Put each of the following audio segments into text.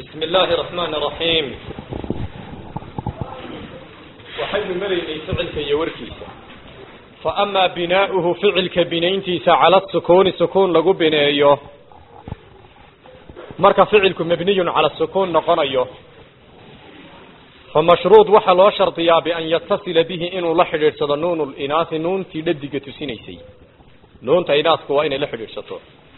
بسم الله الرحمن الرحيم waxaynu maraynay ficilka iyo warkiisa faama binaauhu ficilka binayntiisa cala sukuuni sukuun lagu bineeyo marka ficilku mabniyun cala sukuun noqonayo famashruud waxaa loo shardiyaa bian yatasila bihi inuu la xidhiidhsado nuun linaasi nuuntii dhadiga tusinaysay nuunta inaasku waa inay la xidhiidhsato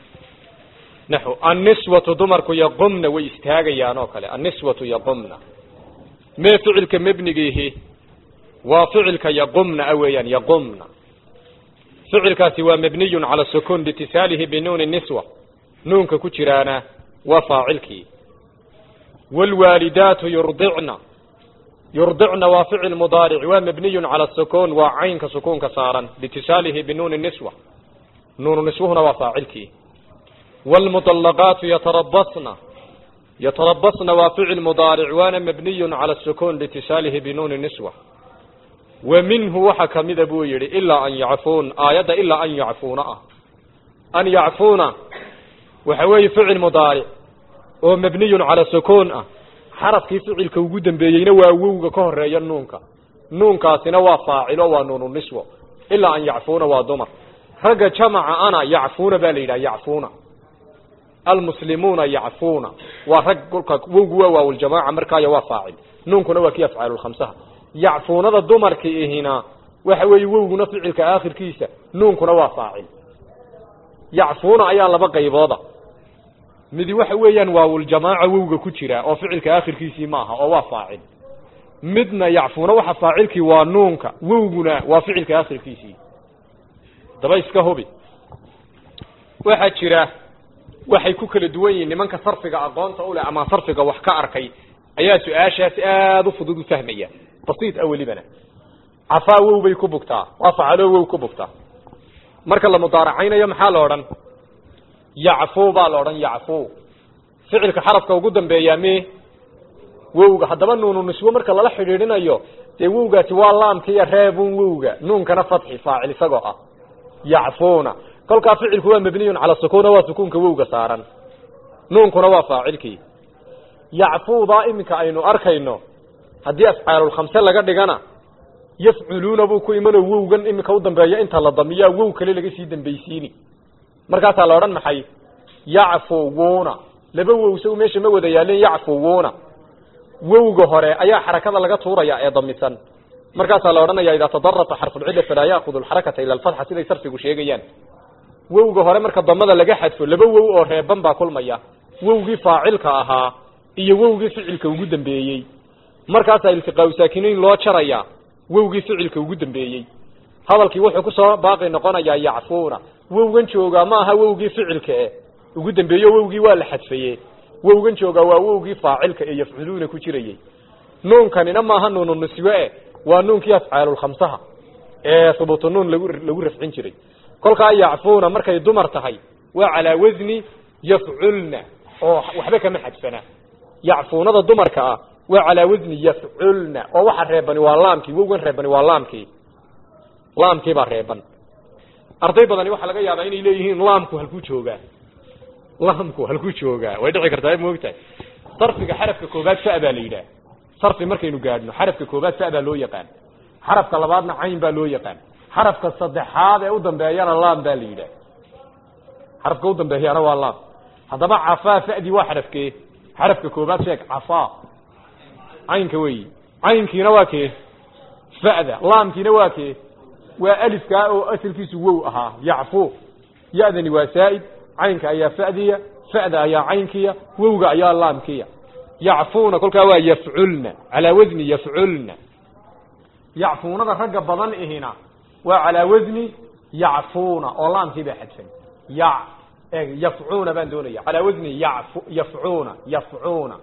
naxu anniswatu dumarku yaqumna way istaagayaan oo kale anniswatu yaqumna mee ficilka mebnigiihi waa ficilka yaqumna a weeyaan yaqumna ficilkaasi waa mabniyun cala sukuun liitisaalihi binuuni niswa nuunka ku jiraana waa faacilkii waalwaalidaatu yurdicna yurdicna waa ficil mudaaric waa mabniyun cala sukuun waa caynka sukuunka saaran liitisaalihi binuuni niswa nuunu niswuhuna waa faacilkii waalmuطalaqaatu yatarabasna yatarabasna waa ficil mudaaric waana mabniyun cala sukuun liitisaalihi binuuni niswa wa minhu waxa kamida buu yidhi ilaa an yacfuun aayadda ilaa an yacfuuna ah an yacfuuna waxa weeye ficil mudaaric oo mabniyun cala sukuun ah xarafkii ficilka ugu dambeeyeyna waa wowga ka horeeya nuunka nuunkaasina waa faacilo waa nuunu niswo ilaa an yacfuuna waa dumar ragga jamaca ana yacfuuna baa la yidhaha yacfuuna almuslimuuna yacfuuna waa rag kolka wowgu waa waawuljamaaca markaayo waa faacil nuunkuna waa kii afcaalulkhamsaha yacfuunada dumarka ihina waxa weeye wowguna ficilka aakhirkiisa nuunkuna waa faacil yacfuuna ayaa laba qaybooda midi waxa weeyaan waawuljamaaca wowga ku jira oo ficilka aakhirkiisii maaha oo waa faacil midna yacfuuna waxa faacilkii waa nuunka wowguna waa ficilka aakhirkiisii daba iska hubi waxaa jira waxay ku kala duwan yihiin nimanka sarfiga aqoonta u leh ama sarfiga wax ka arkay ayaa su-aashaas aada u fudud u fahmaya basiid a welibana cafaa wow bay ku bugtaa waa facalo wow ku bugtaa marka la mudaaracaynayo maxaa la odhan yacfu baa la odhan yacfu ficilka xarafka ugu dambeeyaa me wowga haddaba nuunu niswo marka lala xidhiidhinayo dee wowgaasi waa laamka iyo reebun wowga nuunkana fatxi faacil isagoo ah yacfuuna kolkaa ficilku waa mabniyun cala sukuuna waa sukuunka wowga saaran nuunkuna waa faacilkii yacfuudaa iminka aynu arkayno haddii afcaalulkhamse laga dhigana yafculuuna buu ku imanoo wowgan iminka u dambeeya inta la damiyaa wow kale laga sii dambaysiini markaasaa la odhan maxay yacfuwuuna laba wow saw meesha ma wada yaaleen yacfuwuuna wowga hore ayaa xarakada laga tuuraya ee damisan markaasaa la odhanaya idaa tadarata xarfulcilla falaa yaakudu alxarakata ila alfatxa siday sarfigu sheegayaan wowga hore marka damada laga xadfo laba wow oo reeban baa kulmaya wowgii faacilka ahaa iyo wowgii ficilka ugu dambeeyey markaasaa iltiqaau saakinayn loo jarayaa wowgii ficilka ugu dambeeyey hadalkii wuxuu kusoo baaqi noqonayaa yacfuuna wowgan joogaa ma aha wowgii ficilka e ugu dambeeyo wowgii waa la xadfaye wowgan joogaa waa wowgii faacilka ee yafculuuna ku jirayey nuunkanina maaha nuunu niswe e waa nuunkii afcaalulkhamsaha ee hubuutu nuun lagu lagu rafcin jiray kolkaa yacfuuna markay dumar tahay waa calaa wasni yafculna oo waxba kama xadfana yacfuunada dumarka ah waa calaa wasni yafculna oo waxa reebani waa laamkii wowgan reebani waa laamkii laamkii baa reeban arday badani waxaa laga yaabaa inay leeyihiin laamku halkuu joogaa laamku halkuu joogaa way dhici kartaa moogtahay sarfiga xarafka koobaad fa baa la yidhaah sarfi markaynu gaadhno xarafka koobaad fa baa loo yaqaan xarafka labaadna cayn baa loo yaqaan xarafka saddexaad ee u dambeeyana laam baa la yidhaah xarafka u dambeeyana waa laam haddaba cafaa fa'dii waa xarafkee xarafka koobaad sheeg cafaa caynka weeyi caynkiina waa kee fa'da laamkiina waa kee waa alifkaa oo asalkiisu wow ahaa yacfu ya-dani waa saa'id caynka ayaa fa'diya fa'da ayaa caynkiya wowga ayaa laamkiya yacfuuna kolkaa waa yafculna calaa wasni yafculna yacfuunada ragga badan ihina waa calaa wasni yacfuuna oo laamkii baa xadfan ya yafcuuna baan doonaya calaa wasni yaf yafcuuna yafcuuna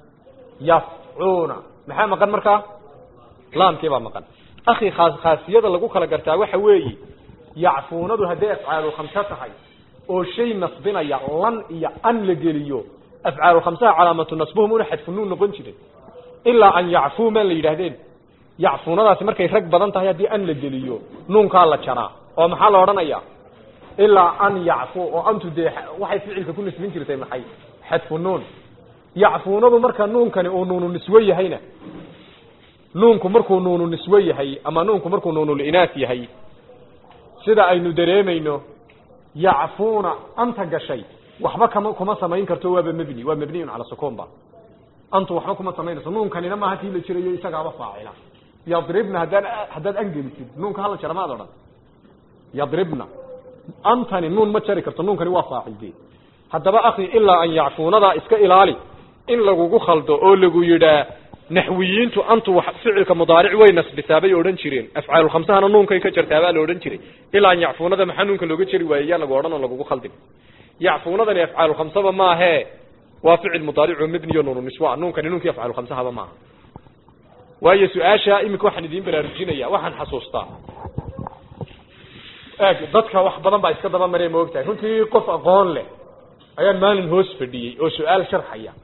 yafcuuna maxaa maqan markaa laamkii baa maqan akhi khaas khaasiyada lagu kala gartaa waxa weeye yacfuunadu hadday afcaalulkhamse tahay oo shay nasbinaya lan iyo an la geliyo afcaalulkhamsaha calaamatu nasbuhum una xadfunuun noqon jiray ilaa an yacfuu maan la yidhaahdeen yacfuunadaasi markay rag badan tahay haddii an la geliyo nuunkaa la jaraa oo maxaa la odhanaya ilaa an yacfu oo antu dee waxay ficilka ku nasbin jirtay maxay xadfu nuun yacfuunadu marka nuunkani uu nuunu niswe yahayna nuunku markuu nuunu niswe yahay ama nuunku markuu nuunulinaas yahay sida aynu dareemayno yacfuuna anta gashay waxba kama kuma samayn karto waaba mebni waa mebniyun cala sukuunba antu waxba kuma samaynayso nuunkanina maaha tii la jirayo isagaaba faacila yadribna haddaan haddaad angelisid nuunka hala jara maad odhan yadribna antani nuun ma jari karto nuunkani waa faacilde haddaba akhi ilaa an yacfuunadaa iska ilaali in lagugu khaldo oo lagu yidhaa naxwiyiintu antu wax ficilka mudaaric way nasbisaa bay odhan jireen afcaalulkhamsahana nuunkay ka jartaabaa la odhan jiray ilaa an yacfuunada maxaa nuunka looga jeri waayey yaa lagu odhan oo lagugu khaldin yacfuunadani afcaalulkhamsaba maahe waa ficil mudaarico mebniyo nuunu niswa nuunkani nuunkii afcaalulkhamsahaba maaha waayo su-aasha iminka waxaan idiin baraarujinaya waxaan xasuustaa eeg dadka wax badan baa iska daba maree maogtahay runtii qof aqoon leh ayaan maalin hoos fadhiyey oo su-aal sharxaya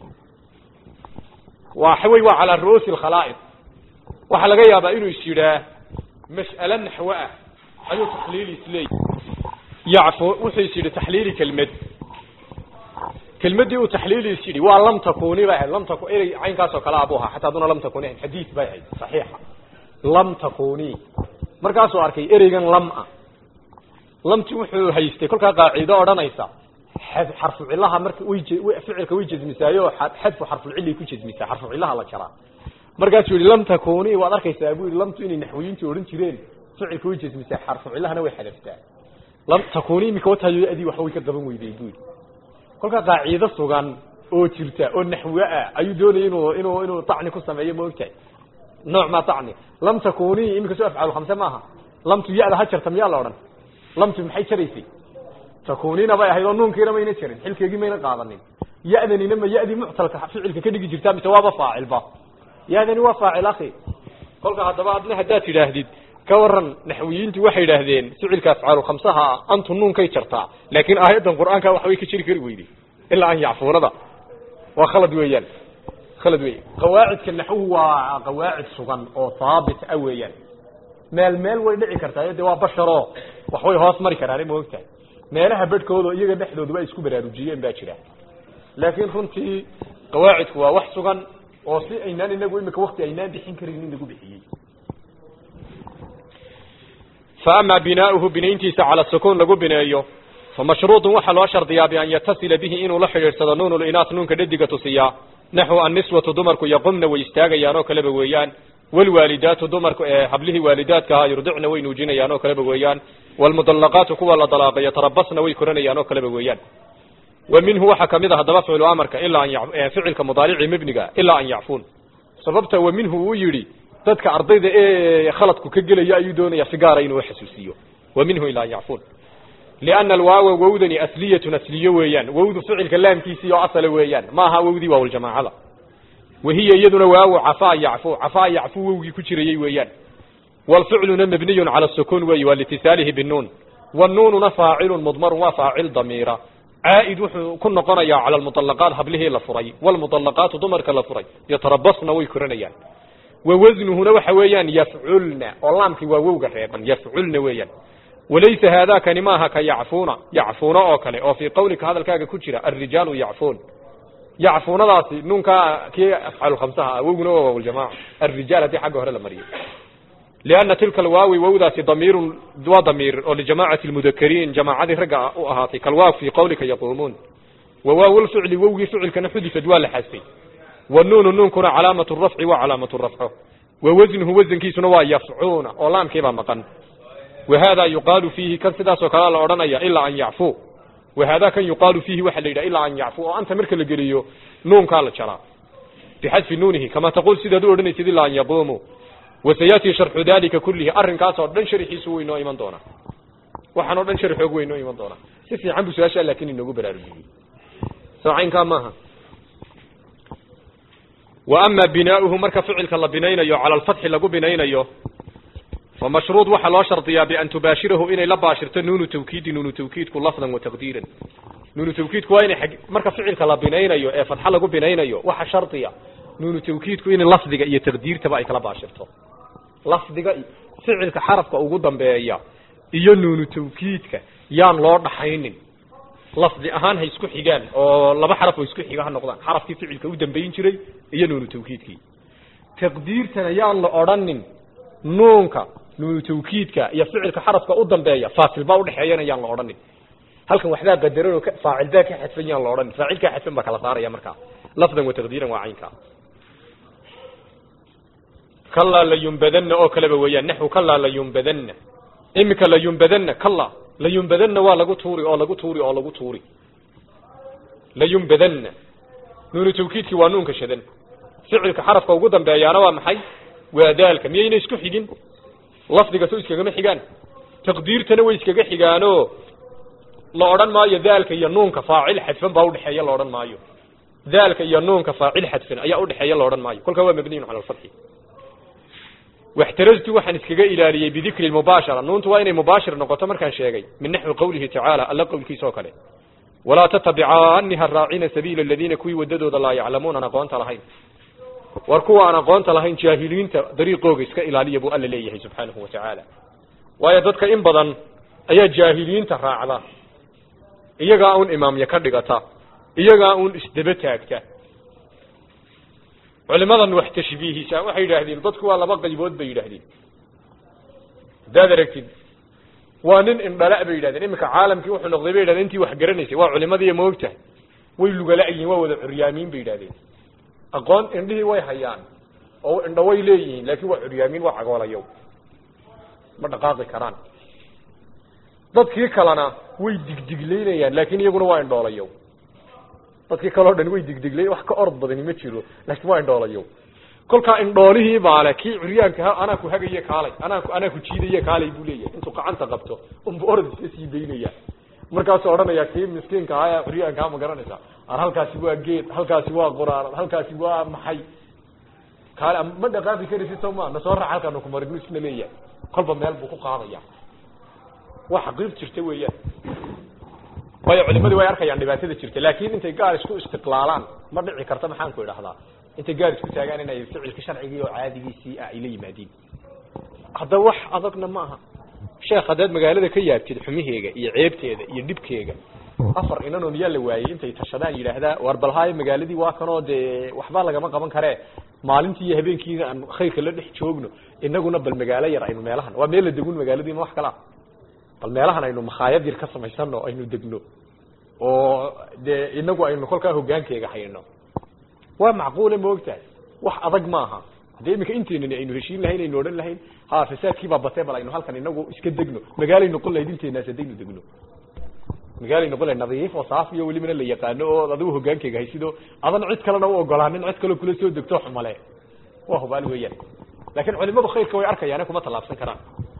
waxa wey waa calaa ru'uusi alkhalaa'id waxaa laga yaabaa inuu is yidhaah mas'ale naxwo ah ayuu taxliili isleey yacfu wuxuu is yidhi taxliili kelmed kelmaddii uu taxliili is yidhi waa lam takuni bay ahayd lam taku erey caynkaasoo kale abuu ahaa xataa aduna lam takuni ahayd xadiid bay ahayd saxiixa lam takuni markaasuu arkay ereygan lam ah lamti wuxuu haystay kolkaa qaaciido odhanaysa xarfu cilaha marka way ficilka way jasmisaayo xadfu xarfulcilay ku jasmisaa xarfu cilaha la jaraa markaasuu yihi lam takuni waad arkaysaa buu yihi lamtu inay naxwiyiintu odhan jireen ficilka way jasmisaa xarfu cilahana way xadaftaa lam takuni imika watayo adii waxba way ka qaban weyday buu yihi kolkaa qaaciido sugan oo jirta oo naxwe ah ayuu doonayay inuu inuu inuu tacni ku sameeyo ma ogtahay nooc maa tacni lam takuni imika soo afcaal khamse maaha lamtu ya-da ha jarta miyaa la odhan lamtu maxay jaraysay takunina bay ahayd oo nuunkiina mayna jarin xilkeegii mayna qaadanin ya-danina ma ya-dii muctalka ficilka ka dhigi jirtaa mise waaba faacilba ya-dani waa faacil akhi kolka haddaba adna haddaad tidhaahdid ka waran naxwiyiintu waxay idhaahdeen ficilka afcaalu khamsaha ah antu nuunkay jartaa laakiin aayaddan qur-aanka waxbay ka jiri kari weyday ilaa an yacfuunada waa khalad weeyaan khalad weya qawaacidka naxwuhu waa qawaacid sugan oo haabit ah weeyaan meel meel way dhici kartaa de waa basharo waxbay hoos mari karaan ma ogtahay meelaha bedhkooda iyaga dhexdooduba ay isku baraarujiyeen baa jira laakiin runtii qawaacidku waa wax sugan oo si aynaan inagu imika wakti aynaan bixin karin in lagu bixiyey fa ama binaauhu binayntiisa cala sukuun lagu bineeyo fa mashruudun waxaa loo shardiyaa bian yatasila bihi inuu la xidhiidhsado nuun linaas nuunka dhadiga tusiyaa naxu anniswatu dumarku yaqumna way istaagayaan oo kaleba weeyaan wlwaalidaatu dumarku ee hablihii waalidaadka ahaa yurdicna way nuujinayaan oo kaleba weeyaan wlmudallaqaatu kuwa la dalaaqay yatarabasna way koranayaan oo kaleba weeyaan wa minhu waxaa kamid a haddaba ficlu amarka ilaa an ficilka mudaarici mebniga ilaa an yacfuun sababta wa minhu uu yidhi dadka ardayda ee khaladku ka gelaya ayuu doonaya si gaara inuu xasuusiyo wa minhu ilaa an yacfuun liana alwaawa wowdani asliyatun asliyo weeyaan wowdu ficilka laamkiisii oo asala weeyaan ma aha wowdii waawljamaacada wahiya iyaduna waawo cafaa yacfu cafaa yacfu wowgii ku jirayey weeyaan wlficluna mabniyun cala sukuun weeye waa liitisaalihi binuun wanuununa faacilun mudmarun waa faacil damiira caa'id wuxuu ku noqonayaa cala almuطalaqaat hablihii la furay wlmuطalaqaatu dumarka la furay yatarabasna way koranayaan wa wasnuhuna waxa weeyaan yafculna oo laamkii waa wowga reeban yafculna weeyaan walaysa haadakani maaha ka yacfuuna yacfuuna oo kale oo fii qawlika hadalkaaga ku jira alrijaalu yacfuun yacfuunadaasi nuunkaa kii afcalu khamsaha ah wowguna waa waawljamaca alrijaal haddii xagga hore la mariyo lianna tilka alwaawi wowdaasi damiirun waa damiir oo lijamacati lmudakariin jamaacadii ragga u ahaatay kalwaaw fii qawlika yaquumuun wa waaw lficli wowgii ficilkana xudifad waa la xasfay wanuunu nuunkuna calaamatu rafci waa calaamatu rafco wa wasnuhu wasankiisuna waa yafcuuna oo laamkiibaa maqan wa hada yuqaalu fiihi kan sidaasoo kalea la odhanaya ilaa an yacfuu wa hada kan yuqaalu fiihi waxaa la yidhaha ilaa an yacfuu oo anta marka la geliyo nuunkaa la jaraa bixadfi nuunihi kama taquul sidaad u odhanaysid ilaa an yaquumuu wasayaati sharxu dalika kullihi arrinkaasoo dhan sharxiisu way inoo iman doonaa waxaan oo dhan sharxoog way inoo iman doonaa si fiican buu su-aasha laakin inoogu baraarujiyey soo caynkaa maaha wa ama binaauhu marka ficilka la binaynayo cala alfatxi lagu binaynayo fa mashruud waxaa loo shardiyaa bian tubaashirahu inay la baashirto nuunu tawkiidi nuunu tawkiidku lafdan wa taqdiiran nuunu tawkiidku waa inay marka ficilka la binaynayo ee fatxa lagu binaynayo waxa shardiya nuunu tawkiidku in lafdiga iyo taqdiirtaba ay kala baashirto lafdiga ficilka xarafka ugu dambeeya iyo nuunu tawkiidka yaan loo dhaxaynin lafdi ahaan ha isku xigaan oo laba xaraf oo isku xiga ha noqdaan xarafkii ficilka u dambayn jiray iyo nuunu tawkiidkii taqdiirtan ayaan la odhanin nuunka nuunu tawkiidka iyo ficilka xarafka u dambeeya faasil baa udhexeeyana yaan la odhanin halkan waxbaa qadaran oo faacil baa ka xadfan yaan la odhanin faacil kaa xadfan baa kala saaraya markaa lafdan wa taqdiiran waa caynkaa kalaa layumbadana oo kaleba weeyaan naxwu kalaa layumbadana iminka layumbadana kala layumbadana waa lagu tuuri oo lagu tuuri oo lagu tuuri layumbadana nuunu tawkiidkii waa nuunka shadan ficilka xarafka ugu dambeeyaana waa maxay waa daalka miyayna isku xigin lafdiga so iskagama xigaan taqdiirtana way iskaga xigaanoo la odhan maayo daalka iyo nuunka faacil xadfan baa udhexeeya la odhan maayo daalka iyo nuunka faacil xadfan ayaa udhexeeya la odhan maayo kolkaa waa mabniyun cala alfatxi واxترزت waxaan iskaga ilaaliyey بذikri المباشرة nuuntu waa inay مباشir noqoto markaan sheegay min نaحوi qwlihi taعaalى alla qowlkiisa oo kale وalaa تتبcaani ha raacina sabiila الadiina kuwii wadadooda laa yaclamuun aan aqoonta lahayn war kuwa aan aqoonta lahayn jaahiliinta dariiqooga iska ilaaliya buu alla leeyahay subxaanahu wataعaalى waayo dadka in badan ayaa jaahiliinta raacda iyagaa un imaamya ka dhigata iyagaa un isdaba taagta culimadan wax tashbiihisa waxay yidhaahdeen dadku waa laba qaybood bay yidhaahdeen haddaad aragtid waa nin indhala bay yidhahdeen iminka caalamkii wuxuu noqday bay yidhahdeen intii wax garanaysay waa culimadii ma ogtahay way lugala-yihiin waa wada curyaamiin bay yidhahdeen aqoon indhihii way hayaan oo indho way leeyihiin laakiin waa curyaamiin waa cagoolayo ma dhaqaaqi karaan dadkii kalena way digdiglaynayaan laakiin iyaguna waa indhoolayo dadkii kaleo dhan way digdiglay wax ka orod badani ma jiro laakiin waa indhoolayo kolkaa indhoolihii baale kii curyaanka ha anaa ku hagaye kaalay anaa anaa ku jiidaye kaalay buu leeyahay intuu gacanta qabto unbu orod iska sii daynaya markaasuu odhanaya kii miskiinka ahaa curyaankaa ma garanaysa ar halkaasi waa geed halkaasi waa quraarad halkaasi waa maxay kaale ma dhaqaaqi karaysid soo ma na soo raac halkaanu kumarignu isna leeyahay kolba meel buu ku qaadaya waa xaqiiq jirta weeyaan waayo culimadii way arkayaan dhibaatada jirta laakin intay gaar isku istiqlaalaan ma dhici karta maxaan ku idhahdaa intay gaar isku taagaan inay ficilka sharcigii oo caadigiisii ah ay la yimaadiin hadda wax adagna ma aha sheekh haddaad magaalada ka yaabtid xumiheega iyo ceebteeda iyo dhibkeega afar inanoo miyaa la waayey intay tashadaan yidhaahdaa war balhaayo magaaladii waa kanoo dee waxba lagama qaban karee maalintii iyo habeenkiina aan khayrka la dhex joogno inaguna bal magaalo yar aynu meelahan waa meel la degun magaaladiima wax kala bal meelahan aynu makhaayad yar ka samaysano aynu degno oo dee inagu aynu kolkaa hogaankeega hayno waa macquule ma ogtahay wax adag maaha haddii iminka inteenani aynu heshiin lahayn aynu odhan lahayn ha fasaadkiibaa batee bal aynu halkan inagu iska degno magaalay noqon lahayd inteenaas haddaynu degno magaalay noqon lahayd nadiif oo saaf iyo welibana la yaqaano oo adigu hogaankeega haysido adan cid kalena u ogolaanin cid kaleo kula soo degto xumale waa hubaal weeyaan laakiin culimadu khayrka way arkayaane kuma tallaabsan karaan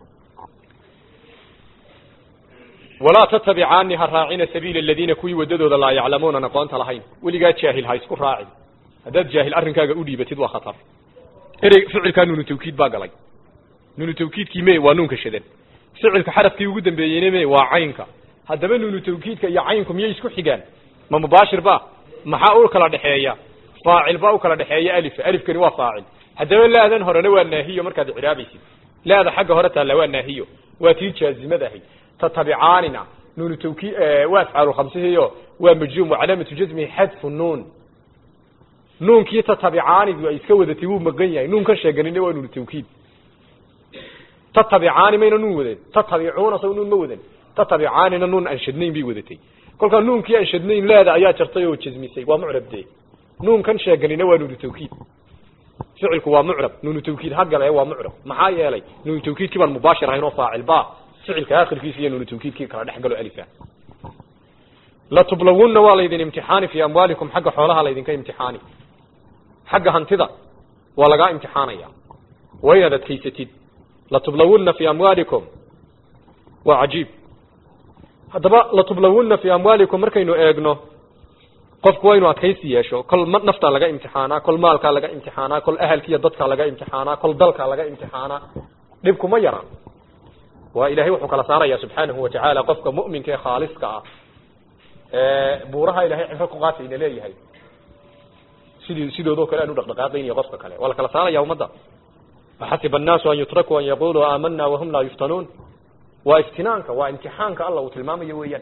walaa tatabicaani ha raacina sabiila aladiina kuwii wadadooda laa yaclamuunan aqoonta lahayn weligaa jaahil ha isku raacin haddaad jaahil arrinkaaga u dhiibatid waa khatar erey ficilkaa nuunu tawkiid baa galay nuunu tawkiidkii me waa nuunka shadan ficilka xarafkii ugu dambeeyeyna me waa caynka haddaba nuunu tawkiidka iyo caynku miyay isku xigaan ma mubaashir ba maxaa u kala dhexeeya faacil baa u kala dhexeeya alifa alifkani waa faacil haddaba laadan horena waa naahiyo markaad icraabaysid laada xagga hore taalla waa naahiyo waa tii jaazimada ahayd tatabicaanina nuunu tawki waa afcaalu khamsihiyo waa majzuum wacalaamatu jazmihi xadfu nuun nuunkii tatabicaanidu ay iska wadatay wuu maqan yahay nuun ka sheeganina waa nuunu tawkiid tatabicaani mayna nuun wadan tatabicuuna saw nuun ma wadan tatabicaanina nuun aan shadnayn bay wadatay kolkaa nuunkii aan shadnayn laada ayaa jartay oo jazmisay waa mucrab dee nuunkan sheeganina waa nuunu tawkiid ficilku waa mucrab nuunu tawkiid hagale waa mucrab maxaa yeelay nuunu tawkiidkii baan mubaashir ahayn oo faacil ba ficilka akhirkiisa iyo nuunu tawkiidkii kala dhex galo alifa latublawunna waa laydin imtixaani fii amwaalikum xagga xoolaha laydinka imtixaani xagga hantida waa lagaa imtixaanaya waa inaad adkaysatid latublawunna fii amwaalikum waa cajiib haddaba latublawunna fii amwaalikum markaynu eegno qofku waa inuu adkaysi yeesho kol ma naftaa laga imtixaanaa kol maalkaa laga imtixaanaa kol ahalkiiyo dadkaa laga imtixaanaa kol dalkaa laga imtixaanaa dhibkuma yara waa ilahay wuxuu kala saaraya subxaanahu watacaala qofka mu'minka ee khaaliska ah buuraha ilahay cibro ku qaatayna leeyahay sidii sidoodoo kale aan u dhaqdhaqaaqayniyo qofka kale waa la kala saaraya ummadda axasiba annaasu an yutrakuu an yaquluu aamana wahum laa yuftanuun waa iftinaanka waa imtixaanka alla uu tilmaamayo weeyaan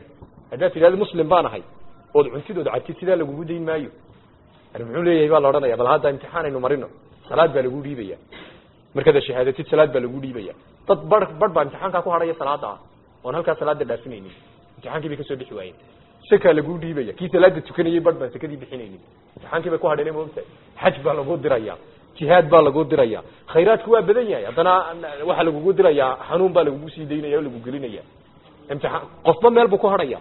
haddaad tidhahdo muslim baan ahay ood cuntidooda cabtid sidaa lagugu dayn maayo ar muxuu leeyahay baa la odhanaya bal hadda imtixaan aynu marino salaad baa lagu dhiibaya markaad shahaadatid salaad baa lagu dhiibaya dad bar bar baa imtixaankaa ku hadhaya salaada ah oon halkaa salaada dhaafinaynin imtixaankii bay kasoo bixi waayeen sakaa lagu dhiibaya kii salaada tukanayay bar baan sakadii bixinaynin imtixaankii bay ku hadheen maogtahay xaj baa lagu diraya jihaad baa lagu diraya khayraadku waa badan yahay haddana waxaa lagugu dirayaa xanuun baa lagugu sii daynaya o lagu gelinaya imtixaan qofba meel buu ku hadhaya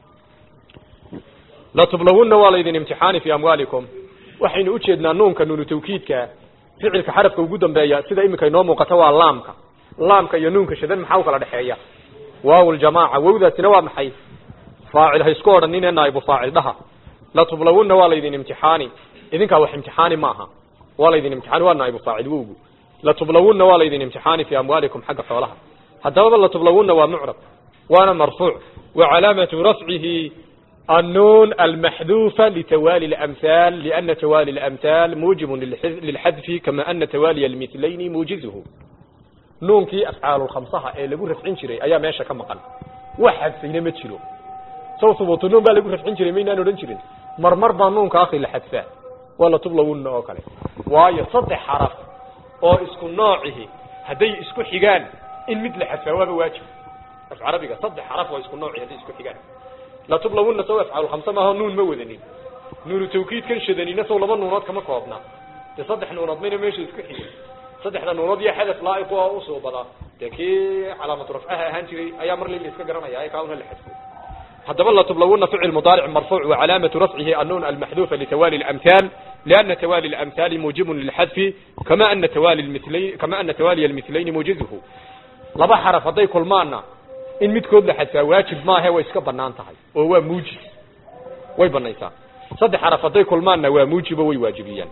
latublawunna waa laydin imtixaani fi amwaalikum waxaynu ujeednaa nuunka nuunu tawkiidka ficilka xarafka ugu dambeeya sida iminka inoo muuqata waa laamka laamka iyo nuunka shadan maxaa u kala dhexeeya waaw ljamaaca wowdaasina waa maxay faacil ha isku odhanine naaibu faacil dhaha latublawunna waa laydin imtixaani idinkaa wax imtixaani maaha waa laydin imtixaani waa naaibu faacil wowgu latublawunna waa laydin imtixaani fi amwaalikum xagga xoolaha haddababa latublawunna waa mucrab waana marfuuc wa calaamatu rafcihi النون المحذوفة لتوالي الأمثال لأن توالي الأمثال موجب للحذف كما أن توالي المثلين موجزه نون كي أفعال الخمسة إيه لقول رفعين شري أيام ماشا كما قال واحد فينا متشلو سو ثبوت النون بقى لقول رفعين شري مين أنا رنشرين مرمر با نون كاخي لحذفه ولا تبلغون أو كله واي صدح حرف أو اسكو نوعه هدي اسكو حيقان إن مثل حذفه هو واجب في عربي صدح حرف واسكو نوعه هدي اسكو حيقان latublawunna saw afcaal khamse maaha nuun ma wadanin nuunu tawkiidkan shadanina saw laba nuunood kama koobna dee saddex nuunood mayna meesha isku xigin saddexda nuunood iyo xadaf laa'iq oo usoo badaa dee kii calaamatu rafcaha ahaan jiray ayaa mar lila iska garanaya ay kauna la xadfo haddaba latublawunna ficil mudaaric marfuuc wa calaamatu rafcihi annuun almaxduufa litawali اlamhaal liana tawali اlamhaali muujibun lilxadfi kama ana tawali milayn kama ana tawaliya almitlayni muujizuhu laba xaraf hadday kulmaanna in midkood la xadfaa waajib maahe way iska banaan tahay oo waa muujib way banaysaa saddex xaraf hadday kulmaanna waa muujibo way waajibiyaan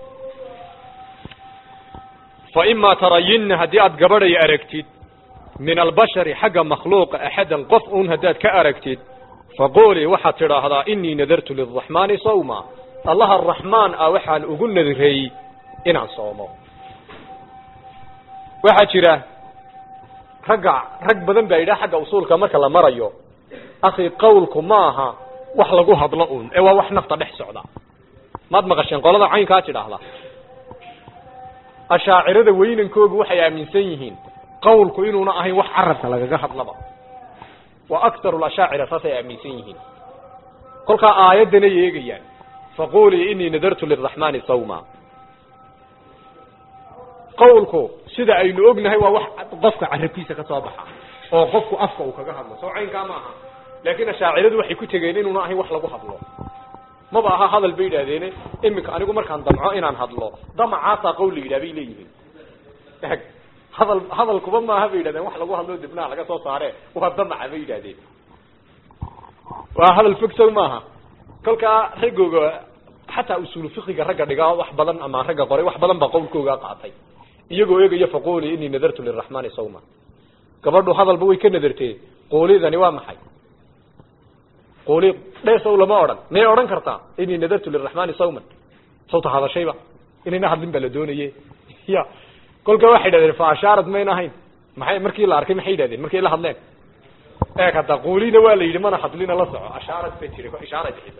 fa imaa tarayinna haddii aad gabadhay aragtid min albashari xagga makhluuqa axadan qof un haddaad ka aragtid faquli waxaad tidhaahdaa inii nadartu liraxmaani sawma allaha araxmaan ah waxaan ugu nadray inaan soomo waxaa jira ragga rag badan baa yidhaha xagga usuulka marka la marayo akhi qawlku ma aha wax lagu hadlo un ee waa wax nafta dhex socda maad maqasheen qolada caynkaa tidhaahda ashaacirada weynankoogu waxay aaminsan yihiin qawlku inuuna ahayn wax carabka lagaga hadlaba wa aktaru lashaacira saasay aaminsan yihiin kolkaa aayaddanay eegayaan faqulii inii nadartu liraxmaani sawma qawlku sida aynu ognahay waa wax qofka carabkiisa ka soo baxa oo qofku afka uu kaga hadlo soo caynkaa ma aha laakiin ashaaciradu waxay ku tegeen inuuna ahayn wax lagu hadlo maba aha hadal bay yidhahdeene iminka anigu markaan damco inaan hadlo damacaasaa qawl la yidhah bay leeyihiin eg hadal hadalkuba maaha bay yidhahdeen wax lagu hadlo dibnaha laga soo saare waa damaca bay yidhahdeen waa hadal fog sow maaha kolkaa raggooga xataa usuulu fiqiga ragga dhigaa wax badan ama ragga qoray wax badan baa qawlkooga qaatay iyagoo eegaya faquli inii nadartu liraxmaani sawma gabadhu hadalba way ka nadartee quulidani waa maxay quuli dheesow lama odhan miyay odhan kartaa inii nadartu liraxmaani sawman sawta hadashayba inayna hadlin baa la doonaye ya kolka waxay yidhahdeen fa ashaarad mayna ahayn maxay markii la arkay maxay yidhahdeen markay la hadleen eeg hadda quulina waa la yidhi mana hadlina la soco ashaarad ba jira ishaaray bixisay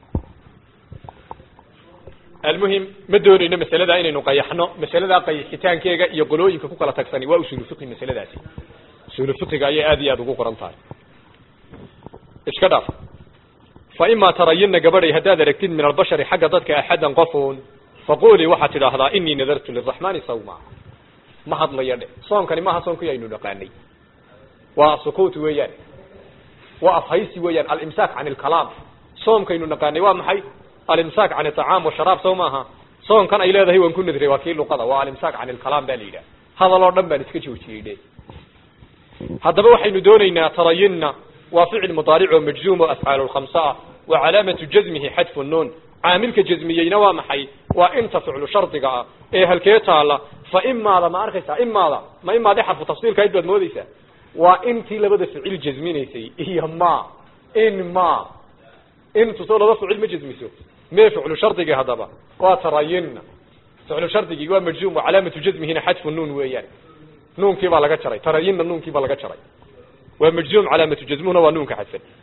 almuhim ma doonayno masaladaa inaynu qayaxno masaladaa qayaxitaankeega iyo qolooyinka ku kala tagsani waa usuulu fiqi masaladaasi usuulu fiqiga ayay aad iyo aada ugu qoran tahay iska dhaaf fa imaa tarayinna gabadhay haddaad aragtid min albashari xagga dadka axadan qofuun faqulii waxaad tidhaahdaa inii nadartu liraxmaani sawma ma hadlayo dhe soonkani maaha soonkii aynu dhaqaanay waa sukuut weeyaan waa afhaysi weeyaan alimsaak can ilkalaam soomkaynu naqaanay waa maxay alimsaak can iطacaam washaraab sow maaha soonkan ay leedahay waan ku nadray waa kii luqada waa alimsaak can ilkalaam ba la yidhaha hadal oo dhan baan iska joojiyey dhe haddaba waxaynu doonaynaa tarayinna waa ficil mudaaric oo majzuum oo afcaal khamsa ah wa calaamatu jazmihi xadfu nuun caamilka jazmiyeyna waa maxay waa inta ficlu shardiga ah ee halkee taala fa imaada ma arkaysaa imaada ma imaade xarfu tafsiilka id baad moodeysaa waa intii labada ficil jazminaysay iyo ma in ma intu soo laba ficil ma jazmiso mee ficlu shardigii haddaba waa tarayinna ficlu shardigii waa majzuum wa calaamatu jazmihina xadfu nuun weeyaan nuunkii baa laga jaray tarayinna nuunkii baa laga jaray waa majzuum calaamatu jazmuhuna waa nuunka xadfan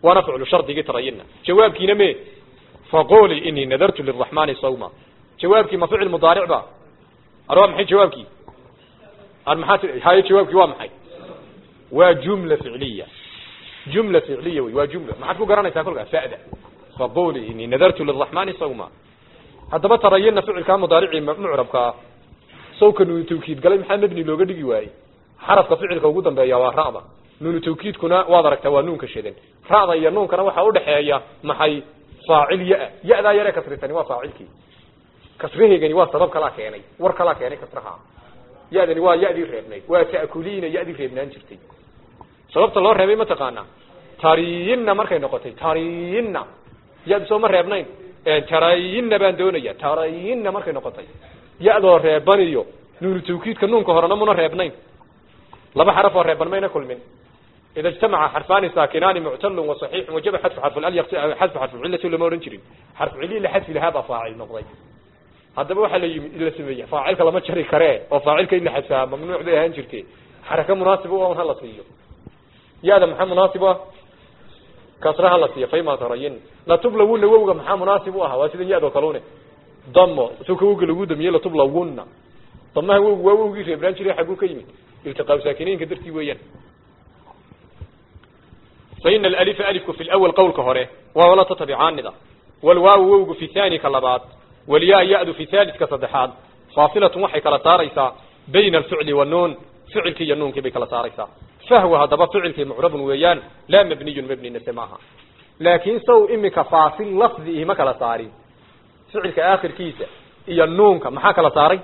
waana ficlu shardigii tarayinna jawaabkiina me faquli inii nadartu liraxmani sawma jawaabkii ma ficil mudaaric ba ar waa maxay jawaabkii ar maxaa ti haye jawaabkii waa maxay waa jumla ficliya jumla ficliya wey waa jumla maxaad ku garanaysaa kolkaa fa'da faquli inii nadartu liraxmani sawma haddaba tarayinna ficilkaa mudaaricii mucrabkaa sawka nuunu tawkiid galay maxaa mebni looga dhigi waayey xarafka ficilka ugu dambeeya waa ra'da nuunu tawkiidkuna waad aragtaa waa nuunka shidan ra'da iyo nuunkana waxaa udhaxeeya maxay faacil ya- ya-daa yaree kasritani waa faacilkii kasraheegani waa sabab kalaa keenay war kalaa keenay kasraha ya-dani waa ya-dii reebnayd waa ta'kuliina ya-dii reebnaan jirtay sababta loo reebay mataqaanaa tariyinna markay noqotay tariyinna ya-du soo ma reebnayn tarayinna baan doonaya tarayinna markay noqotay ya-doo reeban iyo nuunu tawkiidka nuunka horena muna reebnayn laba xaraf oo reeban mayna kulmin ida ijtamaca xarfaani saakinaani muctalun wasaxiixun wajaba xadfu xarfual xadfu xarfucillati lama odhan jirin xarfu cilii la xadfi lahaa baa faacil noqday haddaba waxaa la yimid in la sameeya faacilka lama jari karee oo faacilka in la xadfaa mamnuuc bay ahaan jirte xaraka munaasib u ah hala siiyo ya-da maxaa munaasib u ah kasra hala siiyo fayma tarayin latublawunna wowga maxaa munaasib u ah waa sidan ya-do kalune damo suka wowga lagu damiyey latublawunna damaha wowgu waa wowgii reebnaan jiray xagguu ka yimid iltiqaa saakiniinka dartii weeyaan faina alalifa alifku fi lawal qowlka hore waa wala tatabicaanida walwaawu wowgu fi thani ka labaad walyaa ya-du fi thaliska saddexaad faasilatun waxay kala saaraysaa bayna alficli wanuun ficilkii iyo nuunkii bay kala saaraysaa fahwa haddaba ficilkii mucrabun weeyaan laa mabniyun mabninase maaha laakiin saw imika faasil lafdi ihi ma kala saarin ficilka aakhirkiisa iyo nuunka maxaa kala saaray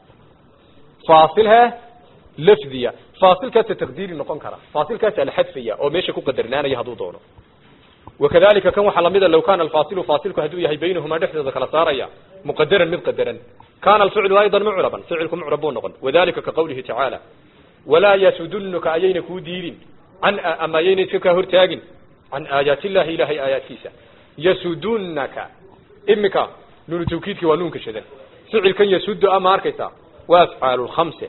faasil he lafdiya faasilkaasa taqdiiri noqon kara faasilkaasa la xadfaya oo meesha ku qadarnaanaya hadduu doono wakadalika kan waxaa lamida low kana alfaasilu faasilku hadduu yahay baynahumaa dhexdooda kala saaraya muqadaran mid qadaran kana alficlu aydan mucraban ficilku mucrab buu noqon wadalika ka qawlihi tacaala walaa yasudunuka ayayna kuu diidin can ama ayayna iska kaa hortaagin can aayaati illahi ilahay aayaadkiisa yasudunaka imika nuunu tawkiidki waa nuunka shadan ficilkan yasudu ama arkaysaa waa afcaalu lkhamse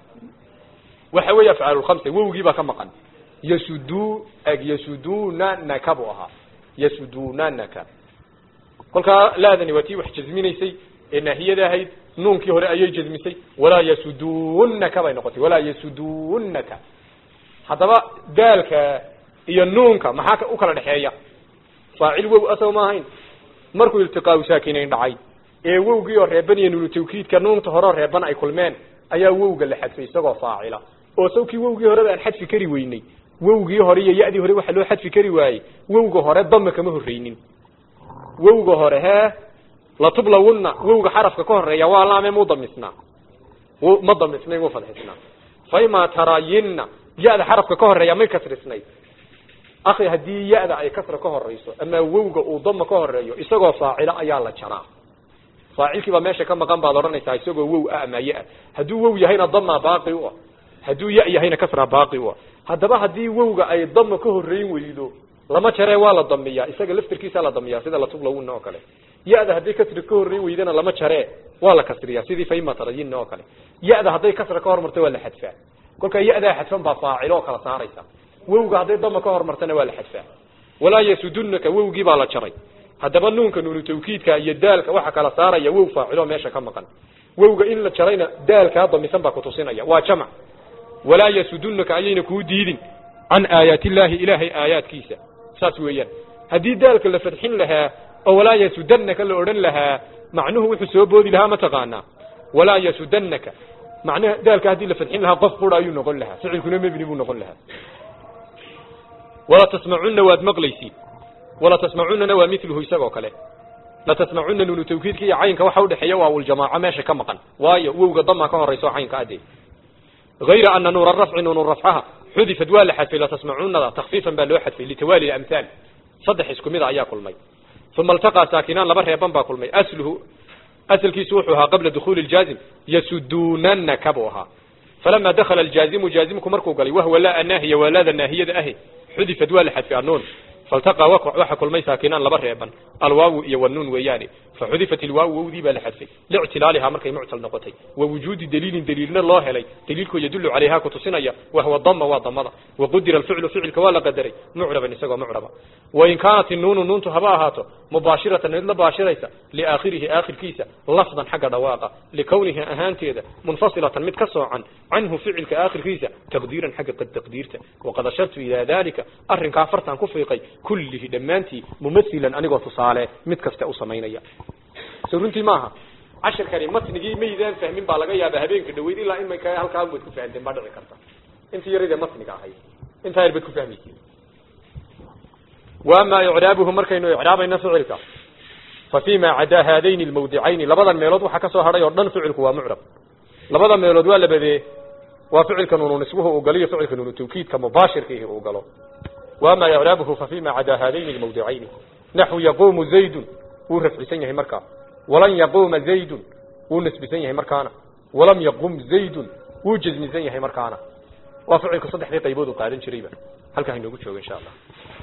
waxa weeye afcaalu lkhamse wowgii baa ka maqan yasudu eg yasudunanaka buu ahaa yasudunanaka kolkaa laadani waa tii wax jazminaysay ee naahiyada ahayd nuunkii hore ayay jazmisay walaa yasudunaka bay noqotay walaa yasudunaka haddaba daalka iyo nuunka maxaa u kala dhexeeya faacil wow asago ma ahayn markuu iltiqaau saakinayn dhacay ee wowgii oo reeban iyo nuunu tawkiidka nuunta horeo reeban ay kulmeen ayaa wowga la xadfay isagoo faacila oo sawkii wowgii horeba aan xadfi kari weynay wowgii hore iyo ya-dii hore waxaa loo xadfi kari waayey wowga hore dama kama horreynin wowga hore hee latublawunna wowga xarafka ka horeeya waa laame mu damisnaa ma damisnay mu fadxisnaa faimaa tarayinna ya-da xarafka ka horeeya may kasrisnay akhi haddii ya-da ay kasra ka horeyso ama wowga uu dama ka horeeyo isagoo faacilo ayaa la jaraa faacilkii baa meesha ka maqan baad odhanaysaa isagoo wow ah ama ya hadduu wow yahayna dama baaqi u ah hadduu ya yahayna kasra baaqi u ah haddaba haddii wowga ay dama ka horeyn weydo lama jaree waa la damiyaa isaga laftirkiisa la damiyaa sida latublawunna oo kale ya-da hadday kasra ka horreyn weydana lama jaree waa la kasriyaa sidii faima tarayinna oo kale ya-da hadday kasra ka hormarto waa la xadfaa kolkaa ya-daa xadfan baa faacilo oo kala saaraysa wowga hadday dama ka hormartana waa la xadfaa walaa yasudunaka wowgii baa la jaray haddaba nuunka nuunu tawkiidka iyo daalka waxa kala saaraya wow faacilo meesha ka maqan wowga in la jarayna daalkaa damisan baa kutusinaya waa jamc walaa yasudunaka ayayna kuu diidin can aayaati illaahi ilaahay aayaadkiisa saas weeyaan haddii daalka la fadxin lahaa oo walaa yasudanaka la odhan lahaa macnuhu wuxuu soo boodi lahaa mataqaanaa walaa yasudanaka macnaha daalka haddii la fadxin lahaa qof bura ayuu noqon lahaa ficilkuna mebni buu noqon lahaa wala tasmacunna waad maqlaysiin wala tasmacunana waa miluhu isagoo kale la tasmacuna nuunu tawkiidka iyo caynka waxa udhexeeya waa uljamaaco meesha ka maqan waayo wowga dama ka horayso caynka ade غayra ana nuura rafci nuunu rafcaha xudifad waa la xadfay latasmacunada takfiifan baa loo xadfay litawaali amhaal saddex isku mida ayaa kulmay uma iltaqaa saakinaan laba reeban baa kulmay asluhu asalkiisu wuxuu ahaa qabla dukuuli ljaazim yasudunanaka buu ahaa falama dakala aljaazimu jaazimku markuu galay wahwa laa naahiya waa laada naahiyada ahi xudifad waa la xadfay anuun faltaqa waxa kulmay saakinaan laba reeban alwaawu iyo wanuun weeyaane faxudifat ilwaawu wowdii baa la xadfay lictilaalihaa markay muctal noqotay wa wujuudi daliilin daliilna loo helay daliilkoo yadullu calayhaa ku tusinaya wahwa dama waa damada waqudira alficlu ficilka waa la qadaray mucraban isagoo mucraba wain kaanat inuunu nuuntu haba ahaato mubaashiratan mid la baashiraysa liaakhirihi aakhirkiisa lafdan xagga dhawaaqa likownihi ahaanteeda munfasilatan mid ka soocan canhu ficilka aakhirkiisa taqdiiran xagga taqdiirta waqad ashartu ilaa dalika arrinkaa fartaan ku fiiqay kullihi dhammaantii mumasilan anigoo tusaale mid kasta u samaynaya so runtii maaha cashirkani matnigii maydaan fahmin baa laga yaaba habeenka dhaweyd ilaa in mayka halkaa baad ku fahanteen baa dhici karta intii yaradee matniga ahayd intaa yar baad ku fahmaysiin waama icraabuhu markaynu icraabayno ficilka fa fima cadaa haadayni lmawdicayni labadan meelood waxaa ka soo hadhay oo dhan ficilku waa mucrab labada meelood waa labadee waa ficilka nuunu nisbuhu uu galo iyo ficilka nuunu tawkiidka mubaashirkiihi uu galo waama icraabuhu fa fima cadaa haadayni lmawdicayni naxu yaquumu zaydun wuu rafcisan yahay markaa walan yaquuma zaydun wuu nasbisan yahay markaana walam yaqum zaydun wuu jazmisan yahay markaana waa ficilku saddexdii qaybood uu qaadan jirayba halkaa hainoogu joogo insha allah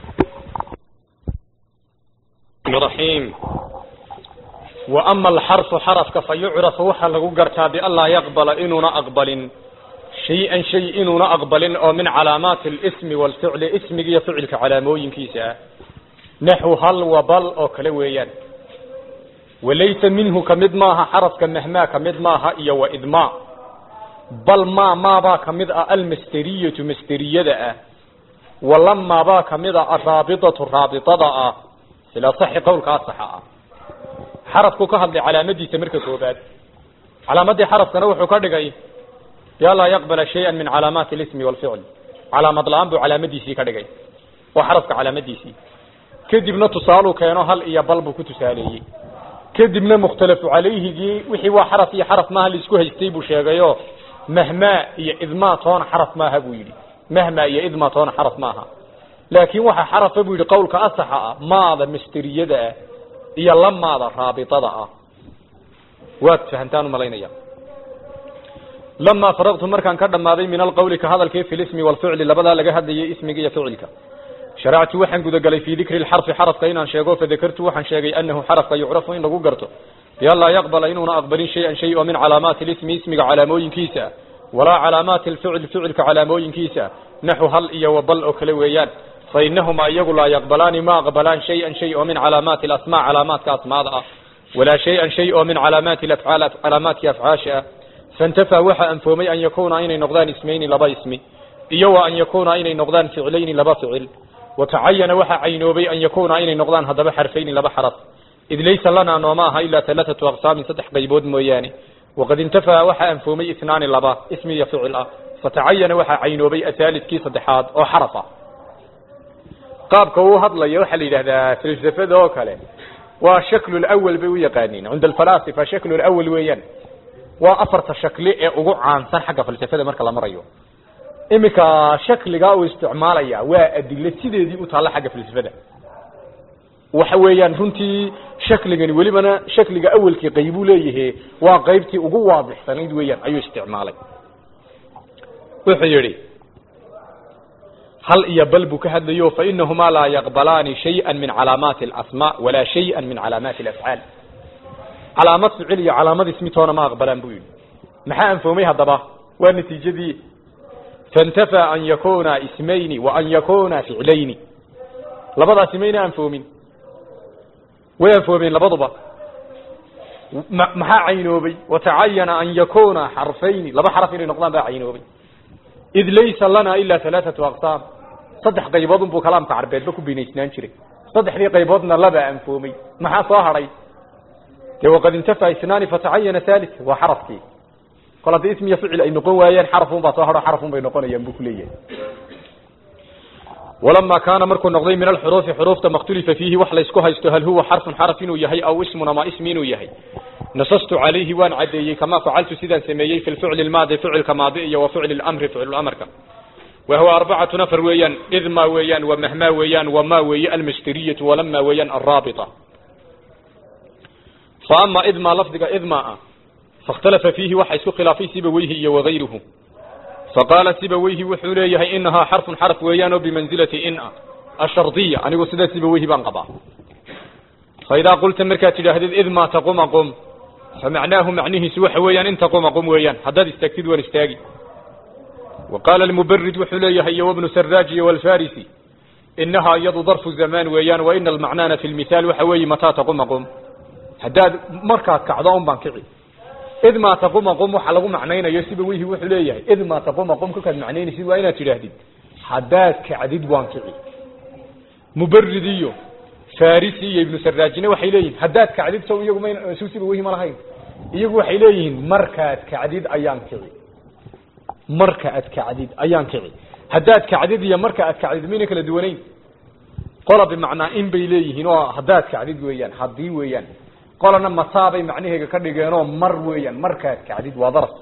رحيم وأما الحرف حرفك فيعرف وحا لغو قرتا بألا يقبل إننا أقبل شيئا شيء إننا أقبل أو من علامات الاسم والفعل اسمك يفعلك على موين كيسا نحو هل وبل أو كلويا وليس منه كمد ماها حرف كمهما كمد ماها إيا وإدماء بل ما ما با كمد المسترية مسترية دا ولما با كمد الرابطة الرابطة دا ilaa saxi qowlkaa saxa ah xarafku ka hadlay calaamadiisa marka koobaad calaamadii xarafkana wuxuu ka dhigay yaa laa yaqbala shay-an min calaamaati alismi walficl calaamad la-aan buu calaamadiisii ka dhigay waa xarafka calaamadiisii kadibna tusaaluu keeno hal iyo bal buu ku tusaaleeyey kadibna mukhtalafu calayhigii wixii waa xaraf iyo xaraf maaha laisku haystay buu sheegayo mahmaa iyo idmaa toona xaraf maaha buu yidhi mahmaa iyo idmaa toona xaraf maaha laakiin waxa xarafa buu yidhi qowlka asaxa ah maada misteriyada ah iyo lamaada raabitada ah waad fahantaan umalaynaya lamaa faraqtu markaan ka dhammaaday min alqowli ka hadalkii fi lismi walficli labadaa laga hadlayay ismiga iyo ficilka sharactu waxaan gudagalay fii dikri lxarfi xarafka inaan sheego fadakartu waxaan sheegay anahu xarafka yucrafu in lagu garto bianlaa yaqbala inuuna aqbalin shay-an shay oo min calaamaati lismi ismiga calaamooyinkiisa walaa calaamaati lficl ficilka calaamooyinkiisa naxu hal iyo wabal oo kale weeyaan fainahumaa iyagu laa yaqbalaani ma aqbalaan shay-an shay oo min calaamaati alasmaa calaamaadka asmaada ah walaa shay-an shay oo min calaamaati afcaal calaamaadkii afcaasha ah faintafaa waxa anfoomay an yakuuna inay noqdaan ismayni laba ismi iyo wa an yakuuna inay noqdaan ficlayni laba ficil watacayana waxa caynoobay an yakuuna inay noqdaan haddaba xarfayni laba xaraf id laysa lanaa nooma aha ilaa alaaatu aqsaamin saddex qaybood mooyaane waqad intafaa waxa anfoomay isnaani laba ismi iyo ficil ah fatacayana waxaa caynoobay asaalidkii saddexaad oo xaraf ah qaabka uu hadlayo waxaa la yidhahdaa falsafada oo kale waa shaklu lawal bay u yaqaaniin cinda alfalaasifa shaklu lawal weeyaan waa afarta shakli ee ugu caansan xagga falsafada marka la marayo iminka shakligaa uu isticmaalaya waa adilo sideedii u taalla xagga falsafada waxa weeyaan runtii shakligani welibana shakliga awelkii qaybuu leeyahe waa qaybtii ugu waadixsanayd weeyaan ayuu isticmaalay wuxuu yidhi hal iyo bal buu ka hadlayo fainahumaa laa yaqbalaani shayئa min calaamaati اlasmaa walaa shayئa min calaamaati اlafcaal calaamad ficil iyo calaamad ismi toona ma aqbalaan buu yidhi maxaa anfoomay haddaba waa natiijadii faاntafaa an yakuna ismayni wa an yakuna ficlayni labadaasi mayna anfoomin way anfoomeen labaduba maxaa caynoobay watacayana an yakuna xarfayni laba xaraf inay noqdaan baa caynoobay id laysa lana ila alaaatu aqsaam saddex qaybood unbuu kalaamka carbeedba ku binaysnaan jiray saddexdii qayboodna labaa anfoomay maxaa soo hadhay dee waqad intafaa isnaani fatacayana halit waa xarafkii kol haddii ismiya ficil ay noqon waayeen xarafun baa soo hadho xarafun bay noqonayaan buu kuleeyahay walamaa kaana markuu noqday min alxuruufi xuruufta makhtulifa fiihi wax laysku haysto hal huwa xarfun xaraf inuu yahay aw ismun ama ismi inuu yahay nasastu calayhi waan caddeeyey kamaa facaltu sidaan sameeyey fi lficli lmaadi ficilka maadi iyo wa ficli lamri ficlulamrka wa huwa arbacatu nafar weeyaan idma weeyaan wa mahmaa weeyaan wama weeye almasderiyatu walama weeyaan alraabita fa ama idma lafdiga idma ah fakhtalafa fiihi waxa isku khilaafay sibaweyhi iyo wagayruhu faqaala sibaweyhi wuxuu leeyahay inahaa xarfun xarf weeyaan oo bimanzilati in ah ashardiya anigu sidaasiba wehi baan qabaa faidaa qulta markaad tidhaahdid id maa taquma qum famacnaahu macnihiisu waxa weeyaan in taquma qum weeyaan haddaad istaagtid waan istaagi wa qaala almubarid wuxuu leeyahay iyo wabnu saraaj iyo walfarisi inahaa iyadu darfu zamaan weeyaan wa ina almacnaana fi lmithaal waxa weeye mataa taquma qum haddaad markaad kacdo un baan kici id maa taquma qum waxa lagu macnaynayo siba wihi wuxuu leeyahay id maa taquma qum kolkaad macnaynaysid waa inaad tidhaahdid haddaad kacdid waan kici mubarid iyo farisi iyo ibnu saraajina waxay leeyihin haddaad kacdid sow iyagu may su siba wihi ma lahayn iyagu waxay leeyihiin markaad kacdid ayaan kici marka aad kacdid ayaan kici haddaad kacdid iyo marka aad kacdid mayna kala duwanayn qola bimacnaa in bay leeyihiin oo haddaad kacdid weeyaan haddii weeyaan qolana mataabay macnaheega ka dhigeenoo mar weeyaan markaad kacdid waa daras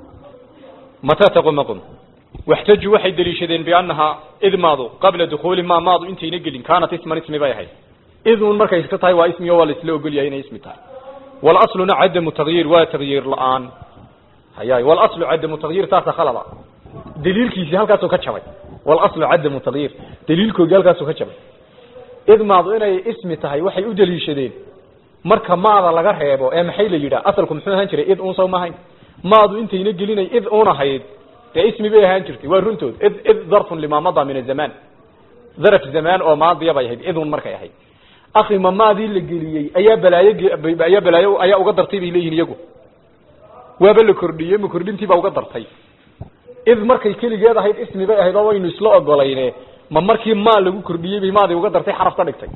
mataa taquma qum waxtaju waxay deliishadeen biannahaa idmaadu qabla dukuuli maa maadu intayna gelin kaanat isman ismi bay ahayd idun markay iska tahay waa ismi oo waa la isla ogolyahay inay ismi tahay walasluna cadamu tagyiir waa tagyiir la-aan hayaay walaslu cadamu tagyiir taasa khalada daliilkiisii halkaasuu ka jabay walaslu cadamu tagyiir daliilkoogii halkaasuu ka jabay idmaadu inay ismi tahay waxay u deliishadeen marka maada laga reebo ee maxay la yidhaha asalku muxuu ahaan jiray id un saw maahayn maadu intayna gelinay id un ahayd dee ismi bay ahaan jirtay waa runtood id id darfun limaa madaa min azamaan daraf zamaan oo maadiya bay ahayd idun markay ahayd akhi ma maadii la geliyey ayaa balaayo ayaa balaayo ayaa uga dartay bay leeyihin iyagu waaba la kordhiyey ma kordhintii baa uga dartay id markay keligeed ahayd ismi bay ahayd oo waynu isla ogolayne ma markii maa lagu kordhiyey bay maadii uga dartay xaraf ka dhigtay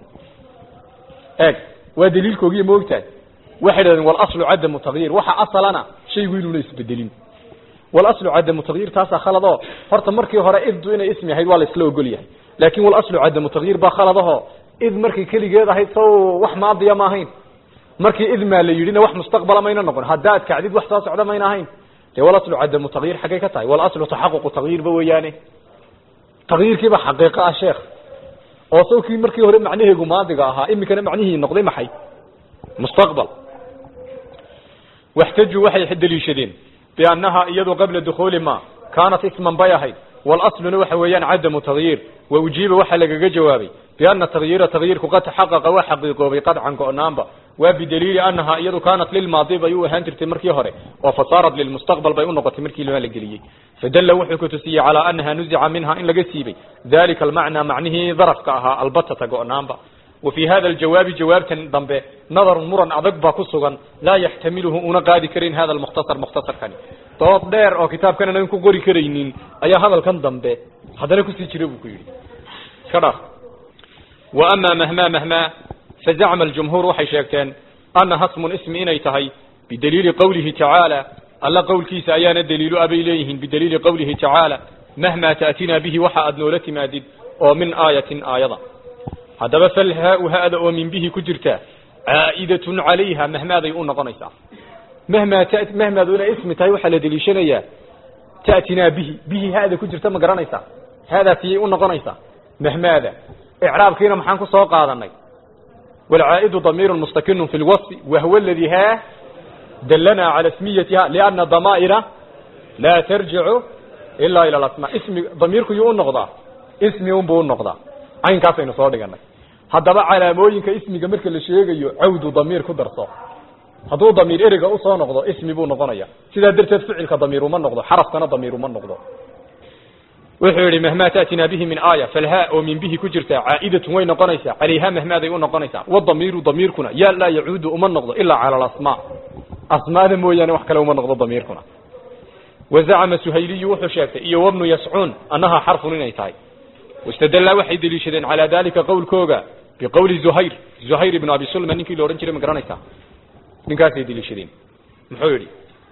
eeg waa daliilkoogiiyo maogtahay waxay dhahdeen walaslu cadamu tagyiir waxa asalana shaygu inuuna isbedelin walaslu cadamu tagyiir taasaa khaladoo horta markii hore iddu inay ismi ahayd waa la isla ogol yahay laakin walaslu cadamu tagyiir baa khaladaho id markay keligeed ahayd saw wax maadiya ma ahayn markii id maa la yidhina wax mustaqbala mayna noqon haddaad kacdid wax soo socda mayna ahayn dee walaslu cadamu tagyiir xaggay ka tahay walaslu taxaququ tagyiirba weeyaane tagyiirkiiba xaqiiqo ah sheekh oo sawkii markii hore macnaheegu maadiga ahaa imikana macnihii noqday maxay mustaqbal waxtaju waxay deliishadeen biannaha iyadu qabla dukuuli ma kaanat isman bay ahayd walasluna waxa weeyaan cadamu tagyiir wa ujiiba waxaa lagaga jawaabay biana tagyiira tagyiirku qad taxaqaqa waa xaqiiqoobay qadcan go-naanba waa bidaliili annaha iyadu kaanat lilmaadi bay u ahaan jirtay markii hore oo fasaarat lilmustaqbal bay u noqotay markii lama la geliyey fadalla wuxuu ku tusiyey calaa annaha nuzica minha in laga siibay dalika almacnaa macnihii darafka ahaa albatata go-naanba wa fii hada aljawaabi jawaabtan dambe nadarun muran adag baa ku sugan laa yaxtamiluhu una qaadi karin hada almukhtasar mukhtasarkani dood dheer oo kitaabkan anan ku qori karaynin ayaa hadalkan dambe haddana kusii jira buu ku yidhi iska dhaaf wa amaa mahmaa mahmaa fazacma aljumhuur waxay sheegteen annaha smun ismi inay tahay bidaliili qowlihi tacaala alla qowlkiisa ayaana daliilu abay leeyihiin bidaliili qowlihi tacaala mahmaa ta'tinaa bihi waxa aad noola timaadid oo min aayatin aayada haddaba falhaa-u ha-da oo min bihi ku jirta caa'idatun calayha mahmaaday u noqonaysaa mahmaa t mahmaadu inay ismi tahay waxaa la deliishanayaa ta'tinaa bihi bihi ha-da ku jirta ma garanaysaa haadaasiyay u noqonaysaa mahmaada icraabkiina maxaan ku soo qaadanay walcaa'idu damiirun mustakinu fi lwasfi wahwa aladii ha dallanaa cala ismiyatiha lianna damaa'ira laa tarjicu ilaa ila alasmaa ismi damiirku yuu u noqdaa ismi unbuu u noqdaa caynkaasaynu soo dhiganay haddaba calaamooyinka ismiga marka la sheegayo cawdu damiir ku darso hadduu damiir ereyga usoo noqdo ismi buu noqonaya sidaa darteed ficilka damiir uma noqdo xarafkana damiir uma noqdo wuxuu yihi mahmaa ta'tinaa bihi min aaya falhaa oo min bihi ku jirta caa'idatun way noqonaysaa calayha mahmaaday u noqonaysaa wadamiiru damiirkuna yaa laa yacuudu uma noqdo ilaa cala alasmaa asmaada mooyaane wax kale uma noqdo damiirkuna wazacama suhayliyu wuxuu sheegtay iyo wabnu yascuun annahaa xarfun inay tahay wastadallaa waxay deliishadeen calaa dalika qowlkooga biqowli zuhayr zuhayr ibnu abi sulma ninkii la odhan jiray ma garanaysaa ninkaasay deliishadeen muxuu yidhi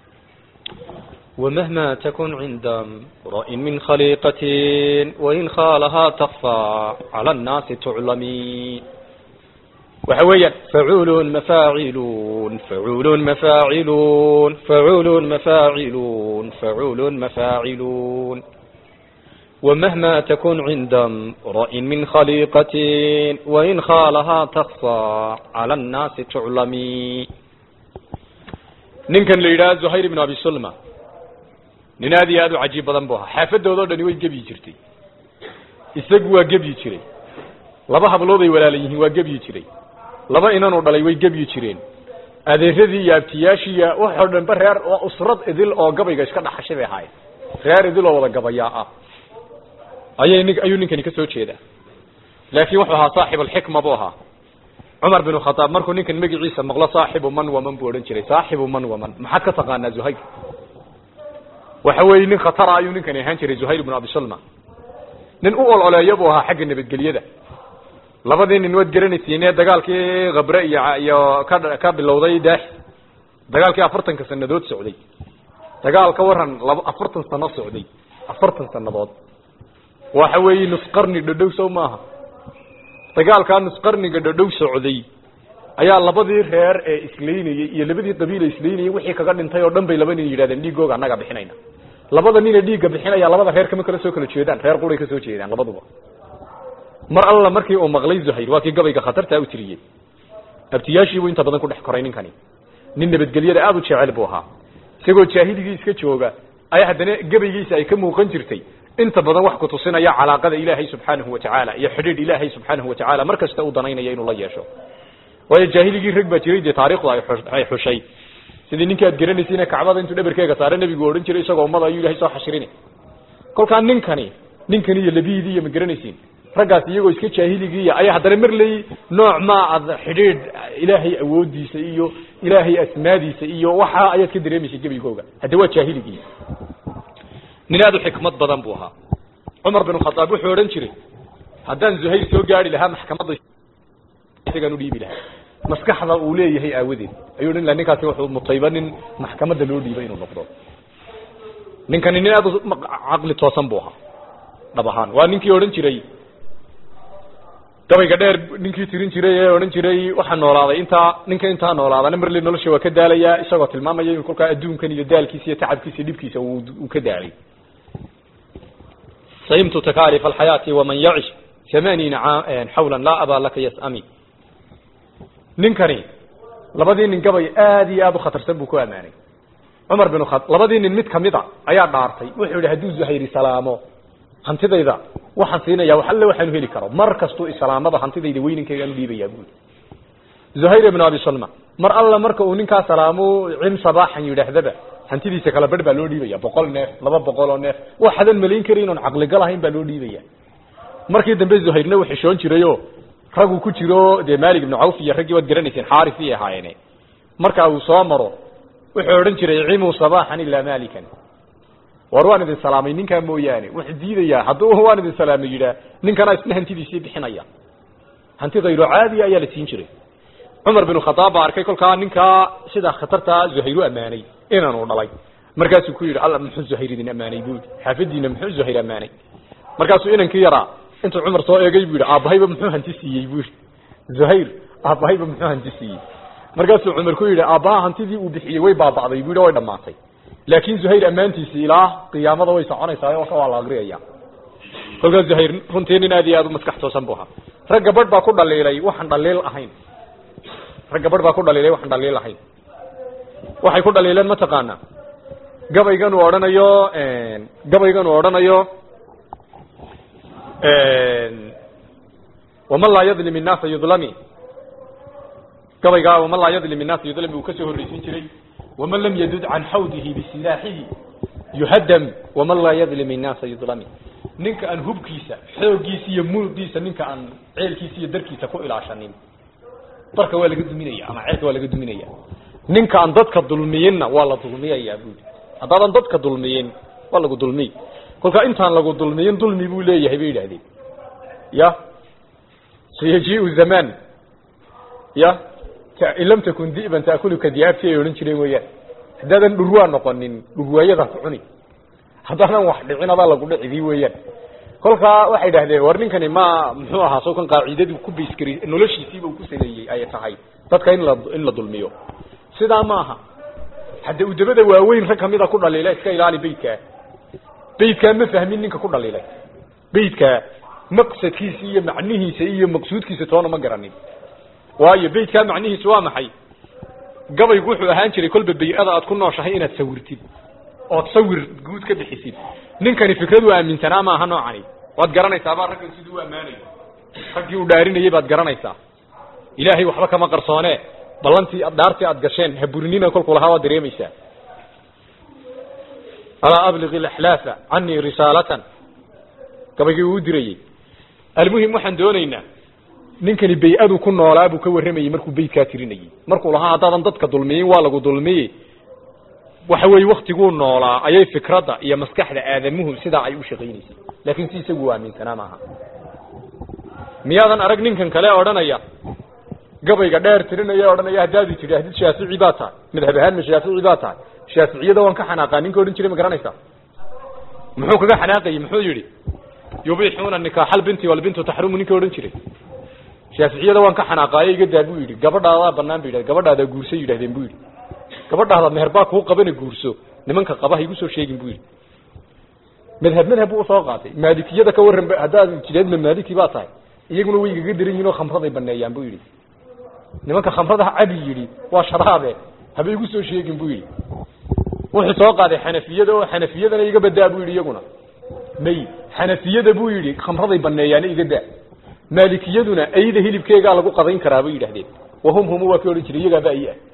ومهما تكن عند امرئ من خليقة وإن خالها تخفى على الناس تعلمي وحويا فعول مفاعلون فعول مفاعلون فعول مفاعلون فعول مفاعلون ومهما تكن عند امرئ من خليقة وإن خالها تخفى على الناس تعلمي ninkan la yidhaha zuhayr ibn abi sulma nin aad iyo aad u cajiib badan bu ahaa xaafadooda o dhani way gebyi jirtay isagu waa gebyi jiray laba hablood ay walaala yihiin waa gebyi jiray laba inanuu dhalay way gebyi jireen adeeradii iyo abtiyaashii iyo waxoo dhanba reer waa usrad idil oo gabayga iska dhaxashay bay ahaayeen reer idil oo wada gabayaa ah ayay nin ayuu ninkani ka soo jeedaa laakiin wuxuu ahaa saaxib alxikma buu ahaa cumar bin khadaab markuu ninkan magaciisa maqlo saaxibu man waman buu odhan jiray saaxibu man waman maxaad ka taqaanaa zuhayr waxa weeye nin khatara ayuu ninkani ahaan jiray zuhayr bnu abi salma nin u ololeeya buu ahaa xagga nabadgelyada labadii nin waad garanaysiine dagaalkii khabre iyo iyo ka ka bilowday daax dagaalkii afartanka sanadood socday dagaal ka waran laba afartan sano socday afartan sanadood waxa weeye nus qarni dhadhow sow maaha dagaalkaa nus qarniga dhadhow socday ayaa labadii reer ee islaynayey iyo labadii qabiil ee islaynayey wixii kaga dhintay oo dhan bay laba nin yidhahdeen dhiigooga annaga bixinayna labada nin ee dhiigga bixinaya labada reer kama kala soo kala jeedaan reer quray ka soo jeedaan labaduba mar alla markii uu maqlay zuhayr waa kii gabayga khatartaa u tiriyey abtiyaashiibuu inta badan ku dhex koray ninkani nin nabadgelyada aada u jecel buu ahaa isagoo jaahiligii iska jooga ayaa haddana gabaygiisa ay ka muuqan jirtay inta badan wax ku tusinaya calaaqada ilaahay subxaanahu watacaala iyo xidhiidh ilaahay subxaanahu watacaala mar kasta uu danaynaya inuu la yeesho waayo jaahiligii rag baa jiray dee taarikhdu ay ay xushay sidii ninkii aad garanaysiine kacbada intuu dhabarkeega saare nebigu odhan jiray isagoo ummada ayuu ilahay soo xashirini kolkaa ninkani ninkani iyo labiidii iyo ma garanaysiin raggaas iyagoo iska jaahiligiiya ayaa haddana marley nooc maa ad xidhiidh ilaahay awoodiisa iyo ilaahay asmaadiisa iyo waxa ayaad ka dareemaysa gebigooga hadde waa jaahiligii nin aada u xikmad badan buu ahaa cumar bin khadaab wuxuu odhan jiray haddaan zuhayr soo gaari lahaa maxkamadda isagaan udhiibi lahaa maskaxda uu leeyahay aawadeed ayuu odhan laha ninkaasi wuxuu mutayba nin maxkamadda loo dhiibay inuu noqdo ninkani nin aada u caqli toosan buu ahaa dhab ahaan waa ninkii odhan jiray gabayga dheer ninkii tirin jiray ee odhan jiray waxaa noolaaday intaa ninka intaa noolaadana marle nolosha waa ka daalayaa isagoo tilmaamaya in kolkaa adduunkan iyo daalkiisa iyo tacabkiisa iyo dhibkiisa uu ka daalay sayimtu takalif alxayaati waman yacish thamaniina xawlan laa abaa laka yasami ninkani labadii nin gabay aad iyo aada u khatarsan buu ku ammaanay cumar bin kha labadii nin mid kamid a ayaa dhaartay wuxuu yidhi hadduu zuhayri salaamo hantidayda waxaan siinaya wax alle waxaanu heli karo mar kastuu islaamada hantidayda weyninkaygaan u dhiibayaa buuli zuhayr ibnu abi salma mar alla marka uu ninkaa salaamo cim sabaaxan yidhaahdaba hantidiisa kala barh baa loo dhiibaya boqol neef laba boqol oo neef waxadan malayn karayn oon caqligal ahayn baa loo dhiibaya markii dambe zuhayrna uu xishoon jirayo raguu ku jiro dee malik ibnu cawf iyo raggii waad garanayseen xaarisi ahaayeene marka uu soo maro wuxuu odhan jiray cimuu sabaaxan ilaa malikan war waan idin salaamay ninkaa mooyaane wuxuu diidayaa hadduu waan idin salaamay yidhaah ninkana isna hantidiisii bixinaya hantidayro caadiya ayaa la siin jiray cumar bin khadaab baa arkay kolkaa ninkaa sidaa khatartaa zuhayr u ammaanay inaanu dhalay markaasuu ku yidhi alla muxuu zuhayr idin ammaanay buui xaafadiina muxuu zuhayr ammaanay markaasuu inankii yaraa intuu cumar soo eegay buu yidhi aabbahayba muxuu hanti siiyey buu yidhi zuhayr aabbahayba muxuu hanti siiyey markaasuu cumar ku yidhi aabbaha hantidii uu bixiyey way baaba'day buu yidhi way dhammaatay laakin zuhayr ammaantiisi ilaa qiyaamada way soconaysaa oo ka waa la akriyaya kolkaas zuhayr runtii nin aad iyo aad u maskax toosan bu ahaa rag gabadh baa ku dhaliilay waxaan dhaliil ahayn rag gabadh baa ku dhaliilay waxaan dhaliil ahayn waxay ku dhaliileen mataqaana gabaygan uu odhanayo gabaygan uu odhanayo waman laa yadlim innaasa yudlami gabaygaa waman laa yadlim innaasa yudlami uu kasoo horreysiin jiray waman lam yadud can xawdihi bisilaaxihi yuhadam waman laa yadlim innaasa yudlami ninka aan hubkiisa xooggiisa iyo muruqiisa ninka aan ceelkiisa iyo darkiisa ku ilaashanin darka waa laga duminaya ama ceelka waa laga duminaya ninka aan dadka dulmiyinna waa la dulmiyayaa buuli haddaadan dadka dulmiyin waa lagu dulmiy kolkaa intaan lagu dulmiyin dulmi buu leeyahay bay yidhahdeen ya sayajiu zamaan ya in lam takun di'ban taakuluka diyaabti ay odhan jireen weeyaan haddaadan dhurwaa noqonin dhurwaayadaas cuni haddaanan wax dhicin adaa lagu dhicidii weeyaan kolkaa waxay idhahdeen war ninkani ma muxuu ahaa soo kan qaacidadii ku baskari noloshiisiiba uu ku saleeyey ay tahay dadka in la in la dulmiyo sidaa ma aha hadda udabada waaweyn rag kamida ku dhaliila iska ilaali beydkaa beydkaa ma fahmin ninka ku dhaliilay beydkaa maqsadkiisa iyo macnihiisa iyo maqsuudkiisa toona ma garanin waayo beydkaa macnihiisu waa maxay gabaygu wuxuu ahaan jiray kolba bay-ada aad ku nooshahay inaad sawirtid ood sawir guud ka bixisid ninkani fikrad u aaminsanaa maaha noocani waad garanaysaabaa raggan siduu u ammaanayo raggii uu dhaarinayay baad garanaysaa ilaahay waxba kama qarsoone ballantii dhaartii aad gasheen ha burinina kolkuu lahaa waad dareemaysaa alaa abliq ilaxlaafa canii risaalatan gabaygii uu u dirayey almuhim waxaan doonaynaa ninkani bay-adu ku noolaa buu ka warramayey markuu beytkaa tirinayey markuu lahaa haddaadan dadka dulmiyin waa lagu dulmiye waxa weeye waktiguu noolaa ayay fikradda iyo maskaxda aadamuhu sidaa ay u shaqaynaysay laakiin si isagu aaminsanaa maaha miyaadan arag ninkan kale odhanaya gabayga dheer tirinaya odhanaya haddaadu tidhaahdid shaafici baa tahay madhab ahaan ma shaafici baa tahay shaaficiyada waan ka xanaaqaa ninka odhan jiray ma garanaysaa muxuu kaga xanaaqayey muxuu yidhi yubixuuna nikaaxa albinti walbintu taxrumu ninka odhan jiray shaaficiyada waan ka xanaaqaayo iga daa buu yidhi gabadhaadaa banaan bu yidhah gabadhaadaa guursa yidhahdeen buu yidhi gabadhaada meher baa kuu qabana guurso nimanka qaba ha igu soo sheegin buu yidhi madhab madhab buu usoo qaatay maalikiyada ka warran haddaad jideedma maaliki baa tahay iyaguna way igaga daran yihin oo khamraday baneeyaan buu yidhi nimanka khamradaha cabi yidhi waa sharaabe haba igu soo sheegin buu yidhi wuxuu soo qaaday xanafiyada oo xanafiyadana iga badaa buu yidhi iyaguna may xanafiyada buu yidhi khamraday baneeyaana iga daa maalikiyaduna ayda hilibkeegaa lagu qadayn karaa bay yidhahdeen wahum humu waa kii odhan jiray iyagaaba ay ah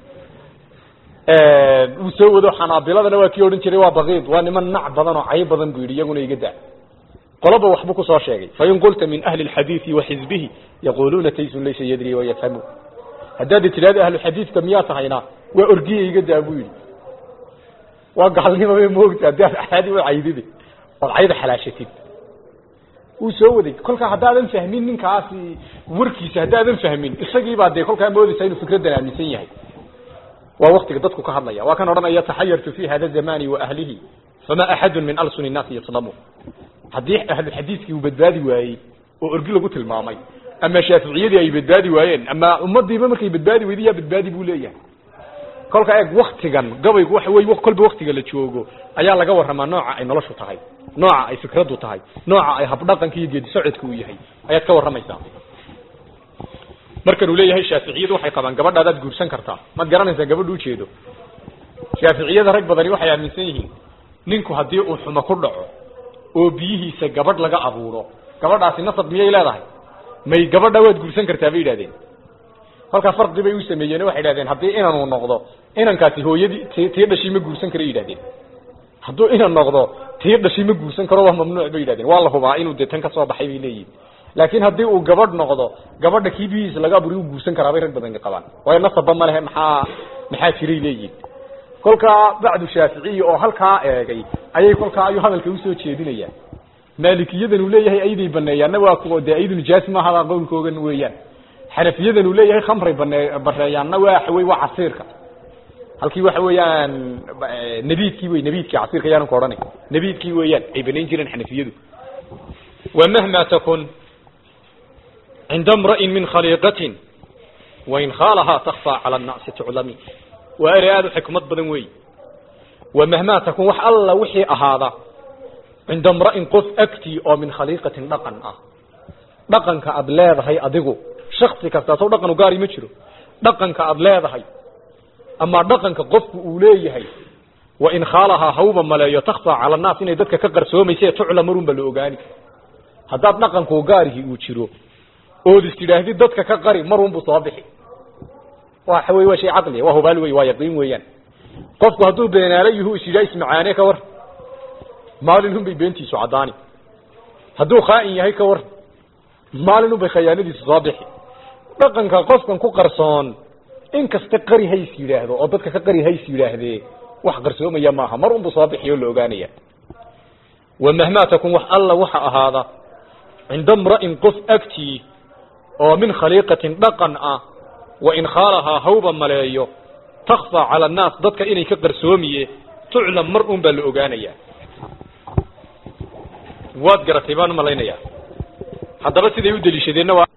wuu soo wado xanaabiladana waa kii odhan jiray waa bakiid waa niman nac badan oo cay badan buu yidhi iyaguna iga daa qoloba waxbuu kusoo sheegay fain qulta min ahli lxadiidi wa xizbihi yaquluuna taysun laysa yadri wayafhamu haddaad tidhahdo ahluxadiidka miyaa tahayna waa orgiya iga daa buu yidhi waa gaalnimabay moogta haddii aad axaadi u caydide ood cayda xalaashatid wuu soo waday kolkaa haddaadan fahmin ninkaasi warkiisa haddaadan fahmin isagiibaa dee kolkaa moodaysa inuu fikraddan aaminsan yahay waa waktiga dadku ka hadlaya waa kan odhanaya taxayartu fi hada zamani wa ahlihi fama axadu min alsun innaasi yaslamu haddii ahlu xadiidkii uu badbaadi waayey oo orgi lagu tilmaamay ama shaaficiyadii ay badbaadi waayeen ama ummadiiba markay badbaadi weyday yaa badbaadi buu leeyahay kolka eeg waktigan gabaygu waxa wey kolba waktiga la joogo ayaa laga warramaa nooca ay noloshu tahay nooca ay fikraddu tahay nooca ay habdhaqanka iyo geedi socodka uu yahay ayaad ka warramaysaa markan uu leeyahay shaaficiyadu waxay qabaan gabadhaadaad guursan kartaa maad garanaysaa gabadhu ujeedo shaaficiyada rag badani waxay aaminsan yihiin ninku haddii uu xumo ku dhaco oo biyihiisa gabadh laga abuuro gabadhaasi nasab miyay leedahay may gabadha waad guursan kartaa bay yidhahdeen kolkaa farqi bay u sameeyeen waxay yidhahdeen haddii inanuu noqdo inankaasi hooyadii t tii dhashii ma guursan karo yidhahdeen hadduu inan noqdo tii dhashii ma guursan karo waa mamnuuc bay yidhahdeen waa la hubaa inuu dee tan ka soo baxay bay leeyihin laakiin haddii uu gabadh noqdo gabadha kii biyihiisa laga aburiy u guursan karaa bay rag badan qabaan waayo nasabba ma lehe maxaa maxaa jiray leeyihin kolkaa bacdu shaaficiyi oo halkaa eegay ayay kolkaa ayuu hadalka usoo jeedinayaan maalikiyadan uu leeyahay ayday baneeyaanna waa kuwa dee aydu nijaas maaha qowlkoogan weeyaan xanafiyadan uu leeyahay khamray bane bareeyaanna waa wey waa casiirka halkii waxa weeyaan nabiidkii wey nabiidkii casiirka yaanan ku odhanay nabiidkii weeyaan ay banayn jireen xanafiyadu wamahma takun cinda mra'in min khaliiqatin wain khaalahaa takfaa cala annaasi tuclami waa erey aada u xikmad badan weey wamahmaa takun wax alla wixii ahaada cinda mra'in qof agtii oo min khaliiqatin dhaqan ah dhaqanka aada leedahay adigu shaksi kasta sow dhaqan u gaari ma jiro dhaqanka aada leedahay ama dhaqanka qofku uu leeyahay wain khaalahaa hawba maleeyo takfaa cala annaas inay dadka ka qarsoomayse tucla marunba la ogaani haddaad dhaqankuu gaarihii uu jiro ood is tidhaahdid dadka ka qari marunbuu soo bixi waxa wey waa shay caqliya waa hubaal wey waa yaqiin weeyaan qofku hadduu beenaala yuhu is yidhaha ismacaane ka war maalinun bay beentiisu caddaani hadduu khaa'in yahay ka war maalinun bay khayaanadiisu soo bixi dhaqanka qofkan ku qarsoon in kasta qari hays yidhaahdo oo dadka ka qari hays yidhaahdee wax qarsoomaya maaha mar unbuu soo bixi oo la ogaanaya wamahmaa takun wax alla waxa ahaada cinda mra'in qof agtii oo min khaliiqatin dhaqan ah wain khaalahaa hawba maleeyo takfaa cala annaas dadka inay ka qarsoomiye tuclam mar un baa la ogaanayaa waad garatay baan umalaynayaa haddaba siday u deliishadeenna waa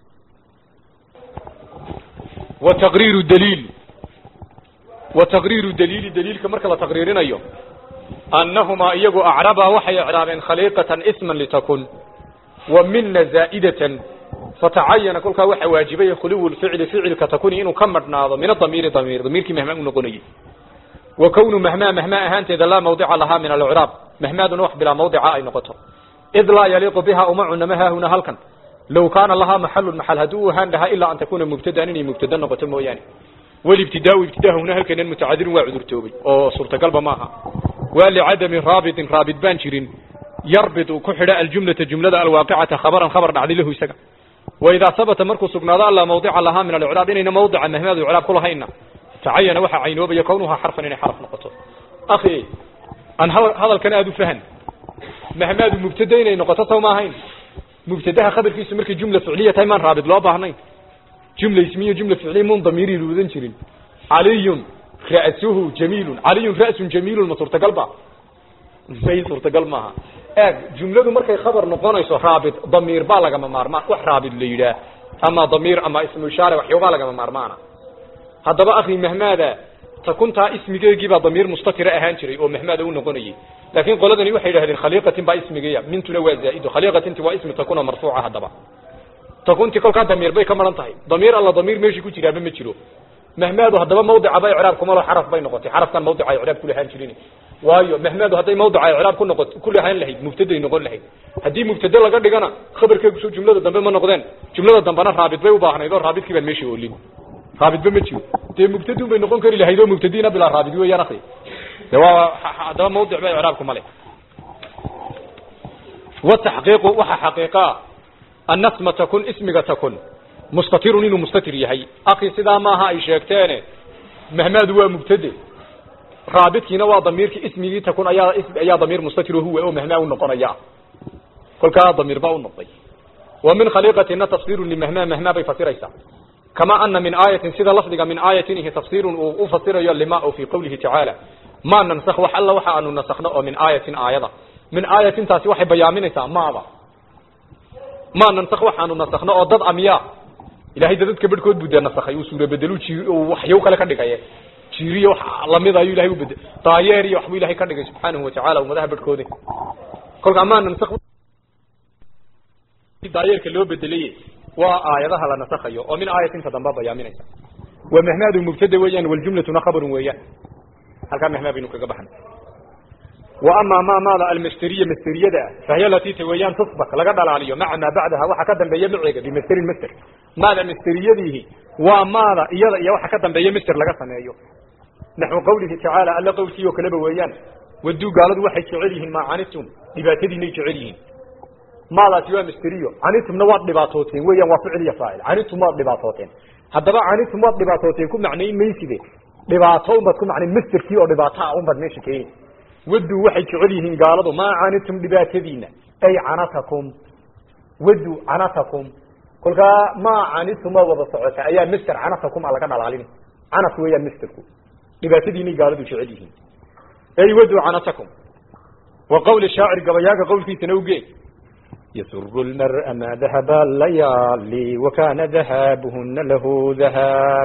wa taqriiru daliil wa taqriiru daliili daliilka marka la taqriirinayo annahumaa iyagu acrabaa waxay icraabeen khaliiqatan isman litakun wa mina zaa'idatan fatacayana kolkaa waxaa waajibay khuluwu lficli ficilka takuni inuu ka madhnaado min adamiiri damiir damiirkii mahmaa u noqonayay wa kownu mahmaa mahmaa ahaanteeda laa mawdica lahaa min alcraab mahmaaduna wax bilaa mawdica ay noqoto id laa yaliiqu biha uma cunama haahuna halkan low kaana lahaa maxalun maxal haddii u ahaan lahaa ilaa an takuuna mubtadaan inay mubtada noqoto mooyaane walibtidaau ibtidaa huna halkanan mutacadirun waa cudurtoobay oo suurtagalba maaha waa licadami raabitin raabit baan jirin yarbitu ku xidha aljumlata jumlada alwaaqicata khabaran khabar dhacday lahu isaga waidaa sabata markuu sugnaado alla mawdica lahaa min alicraab inayna mawdica mahmaad icraab ku lahayna tacayana waxaa caynoobaya kownuhaa xarfan inay xaraf noqoto akhi aan hadalkan aada u fahan mahmaadu mubtada inay noqoto saw ma ahayn mubtadaha khabarkiisu markay jumla ficliya tahay maan raabit loo baahnayn jumla ismiyo jumla ficliya mun damiiri luudan jirin caliyun ra'suhu jamiilun caliyun ra'sun jamiilun ma suurtagal ba may suurtagal maaha eeg jumladu markay khabar noqonayso raabit damiir baa lagama maarmaan wax raabit la yidhaah ama damiir ama ismu ishaare waxyoobaa lagama maarmaana haddaba akhi mahmaada takuntaa ismigeegiibaa damiir mustatira ahaan jiray oo mahmaada u noqonayay laakiin qoladani waxay yidhahdeen khaliiqatin baa ismigeeya mintuna waa zaa'ido khaliiqatinti waa ismi takuna marfuuca haddaba takunti kolkaa damiir bay ka maran tahay damiir alla damiir meeshii ku jiraaba ma jiro mahmaadu haddaba mawdicaba icraab kuma lo xaraf bay noqotay xarafkan mawdica icraab ku lahaan jirin waayo mahmaadu hadday mawdica icraab ku noqot ku lahaan lahayd mubtaday noqon lahayd haddii mubtade laga dhigana khabarkeegu soo jumlada dambe ma noqdeen jumlada dambena raabit bay u baahnayd oo raabidkii baan meeshii oolin raabitba ma jiro dee mubtadun bay noqon kari lahayd oo mubtadiina bilaa raabit weeyaan akhi de waa haddaba mawdic ba icraabku male wataxqiiqu waxa xaqiiqaa annasma takun ismiga takun mustatirun inuu mustatir yahay akhi sidaa maaha ay sheegteene mahmaadu waa mubtade raabitkiina waa damiirkii ismigii takun ayaa ayaa damiir mustatir huwa oo mahmaa u noqonaya kolkaa damiir baa u noqday wa min khaliiqatina tafsirun limahmaa mahmaa bay fasiraysaa kama ana min aayatin sida lafdiga min aayatin ihi tafsirun uu u fasirayo lima o fi qawlihi tacaala ma nansakh wax alla waxa aanu nasakhno oo min aayatin aayada min aayatintaasi waxay bayaaminaysaa maada ma nansakh waxaanu nasakhno oo dad amyaa ilahay dadadka bedhkood buu dee nasakhay uu suura bedelu jii waxyow kale ka dhigaye jiiriyo wax lamid ayuu ilahay u bedel daayeer iyo waxbuu ilahay ka dhigay subxaanahu watacaala ummadaha bedhkoodi kolkaa ma nansakh daayeerka loo bedelay waa aayadaha la nasakhayo oo min aayatinta dambe bayaaminaysa wa mahmaadu mubtada weeyaan waljumlatuna khabarun weeyaan halkaa mahmaa baynu kaga baxnay wa amaa ma maada almasteriya masteriyada ah fahiya latita weeyaan tusbak laga dhalaaliyo maca maa bacdaha waxa ka dambeeya maceega bimasterin master maada masteriyadiihi waa maada iyada iyo waxa ka dambeeya master laga sameeyo naxwu qawlihi tacaala alla qowlkii oo kaleba weeyaan waduu gaaladu waxay jecel yihiin maa canitum dhibaatadiinay jecel yihiin maadaasi waa masteriyo canitumna waad dhibaatooteen weeyaan waa ficil iyo faacil canitum waad dhibaatooteen haddaba canitum waad dhibaatooteen ku macnayn mayside dhibaato unbaad ku macnayn masterkii oo dhibaato ah unbaad meesha keeni waduu waxay jecel yihiin gaaladu maa canitum dhibaatadiina ay canatakum wadu canatakum kolkaa maa canitum waa wada socota ayaa master canatakum a laga dhalaalin canat weeyaan masterku dhibaatadiinay gaaladu jecel yihiin ay wadu canatakum wa qawli shaacir gabayaaga qawlkiisana uge يسر المرء ما ذهب الليالي وكان ذهابهن له ذهاب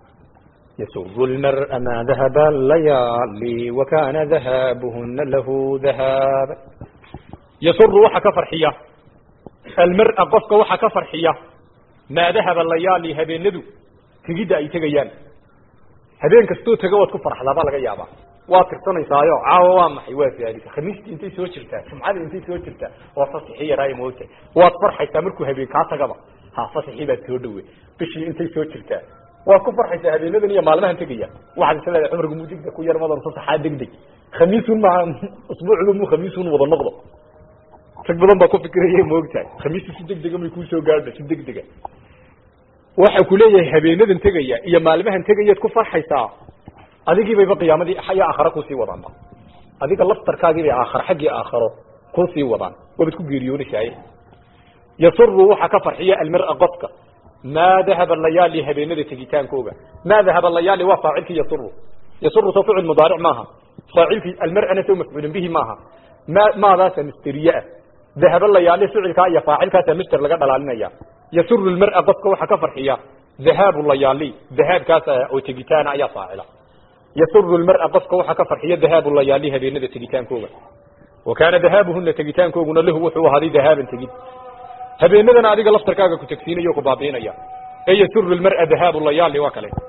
يسر المرء ما ذهب الليالي وكان ذهابهن له ذهاب يسر وحك فرحية المرء قفك وحك فرحية ما ذهب الليالي هبين ندو تجد أي تجيان هبين كستو تجوت كفر حلبا لغا يابا waa tirsanaysayo caawa waa maxay waa zaalika khamiistii intay soo jirtaa jumcadii intay soo jirtaa waa fasaxii yaraayo moogta waad farxaysaa markuu habeen kaa tagaba ha fasaxii baad soo dhowe bishii intay soo jirtaa waad ku farxaysaa habeenadan iyo maalmahan tegaya waxaad is leedahay cumrigu muu degdeg ku yar madan fasaxaa degdeg khamiisun maa usbuucdu muu khamiisun wada noqdo rag badan baa ku fikiraya moogtahay khamiistu si degdega may kuusoo gaadha si degdega waxa ku leeyahay habeenadan tegaya iyo maalmahan tegayaad ku farxaysaa adigii bayba qiyaamadii xaya aakhara kusii wadaanba adiga laftarkaagii bay aakhar xaggii aakharo kusii wadaan waabad ku geeriyoonaysaay yasuru waxa ka farxiya almara qofka maa dahaba layaali habeenada tegitaankooga maa dahaba layaali waa faacilkii yasuru yasuru soo ficil mudaaric maaha faacilkii almar'ana soo mafcuulin bihi maaha ma maadaasa misteriye ah dahaba layaali ficilkaa iyo faacilkaasa mister laga dhalaalinaya yasuru almar'a qofka waxa ka farxiya dhahaabu layaali dhahaabkaasa oo tegitaana ayaa faacila yasuru lmara qofka waxaa ka farxiya dahaabu layaali habeenada tegitaankooga wa kaana dahaabuhuna tegitaankooguna lahu wuxuu ahaaday dahaaban tegid habeenadana adiga laftarkaaga ku tegsiinaya o ku baabiinaya ee yasuru lmara dahaabu layaali waa kale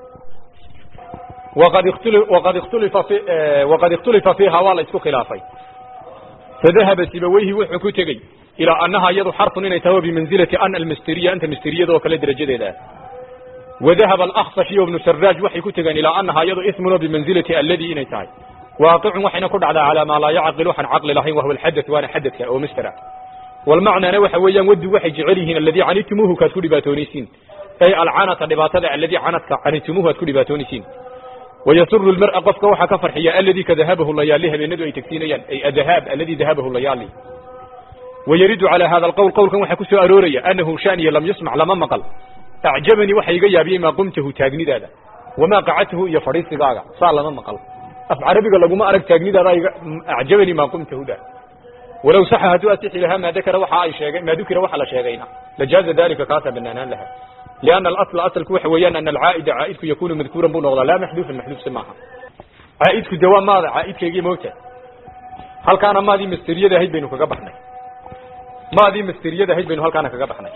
waqad ikhtuli waqad ikhtulifa fi waqad ikhtulifa fiiha waa la isku khilaafay fadahaba sibaweyhi wuxuu ku tegey ilaa annaha iyadu xarfun inay tahay bimanzilati an almistiriya anta misteriyada oo kale derajadeeda ah wadahaba alakfash iyo ibnu saraaj waxay ku tegeen ilaa annaha iyadu ismun oo bimanzilati alladii inay tahay waaqicun waxayna ku dhacdaa calaa maa laa yacqil waxaan caqli lahayn wahuwa alxadath waana xadadka oo mistera walmacnaana waxa weeyaan wadu waxay jecel yihiin alladii canitumuuhu kaad ku dhibaatoonaysiin ay alcanata dhibaatada alladii canadka canitumuuhu aad ku dhibaatoonaysiin wayasuru lmar'a qofka waxaa ka farxiya alladii ka dahabahu layaali habeenadu ay tegsiinayaan ay adahaab alladii dahabahu layaali wayaridu calaa hada alqowl qowlkan waxaa ku soo arooraya annahu shaniya lam yusmac lama maqal acjabanii waxa iga yaabiyey maa qumtahu taagnidaada wamaa qacadtahu iyo fadhiisigaaga saa lama maqal af carabiga laguma arag taagnidaada iga acjabanii maa qumtahu da walow saxa hadduu asixi lahaa maa dakara waxa ay sheegeen maa dukira waxa la sheegayna lajaaza dalika kaasaa banaanaan laha lianna alasla asalku waxa weeyaan ana alcaa'ida caa'idku yakunu madkuuran buu noqdaa laa maxduufan maxduufse maaha caa'idku de waa maada caa'idkaygii moogta halkaana maadii masteriyada ahayd baynu kaga baxnay maadii masteriyada ahayd baynu halkaana kaga baxnay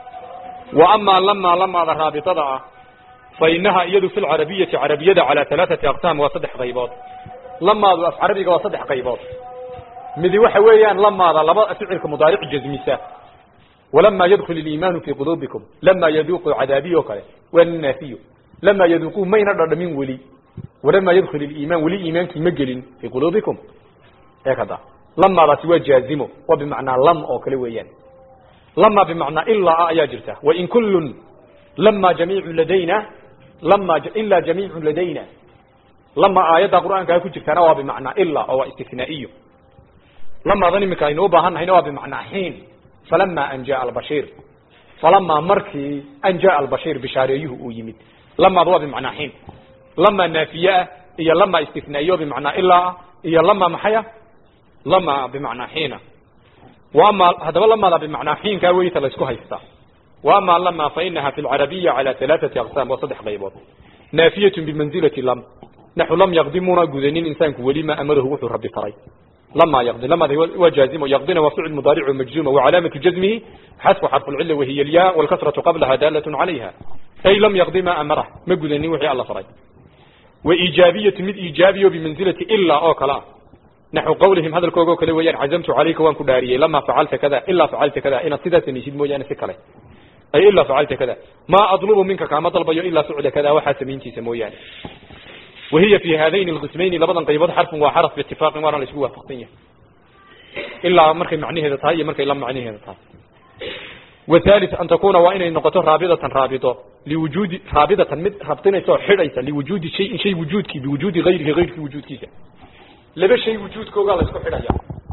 wa amaa lamaa lamaada raabitada ah fa inaha iyadu fi lcarabiyati carabiyada calaa alaaati aqsaam waa saddex qaybood lamaadu af carabiga waa saddex qaybood midi waxa weeyaan lamaada laba ficilka mudaaric jazmisa walama yadkul iliimaanu fii quluubikum lama yaduuqu cadaabiy oo kale waa naafiyo lama yaduuquu mayna dhadhamin weli walama yadkul iliimaan weli iimaankii ma gelin fii quluubikum ee kada lamaadaasi waa jaazimo waa bimacnaa lam oo kale weeyaan lama bimacnaa ilaa ah ayaa jirta wain kullun lama jamiicu ladayna lama ilaa jamiicu ladayna lama aayadda qur'aankaa ku jirtaana waa bimacnaa ilaa oo waa istinaa'iyo lamaadan iminka aynu u baahan nahayna waa bimacnaa xiin falama an jaa albashiir falamaa markii an jaa albashiir bishaareeyuhu uu yimid lamaada waa bimacnaa xiin lama naafiye ah iyo lama istinaa'iyo bimacnaa ilaa ah iyo lama maxaya lama bimacnaa xiina wa ama haddaba lamaada bimacnaa xiinkaa weyta la isku haystaa wa ama lama fa inaha fi lcarabiya cala alaaati aqsaam waa saddex qaybood naafiyatun bimanzilati lam naxu lam yaqdimuuna gudanin insaanku weli ma amarahu wuxuu rabbi faray lama yaqdi lamada waa jaazimo yaqdina waa ficil mudaaricu majzuma wacalaamatu jazmihi xasfu xarfu lcila wahiya alya walkasratu qablaha daalat calayha ay lam yaqdi ma amarah ma gudanin wixii alla faray wa iijaabiyatu mid iijaabiyo bimanzilati ilaa oo kale ah naxu qawlihim hadalkooga oo kale weeyaan cazamtu calayka waan ku dhaariyey lama facalta kada ilaa facalta kada inaad sidaa samaysid mooyaane si kale ay ilaa facalta kada maa adlubu minka kaama dalbayo ilaa ficla kada waxaa samayntiisa mooyaane wahiya fi haadayn alqismayni labadan qaybood xarfun waa xaraf biitifaaqin waana la isku waafaqsan yahay ilaa markay macnaheeda tahay iyo markay la macnaheeda tahay والثالث أن تكون وإن النقطة رابطة رابطة لوجود رابطة مد رابطين يسوع حريصة لوجود شيء شيء وجودك بوجود غيره غيرك وجود كيسا لبا شيء وجود كوغا لسكو حريصة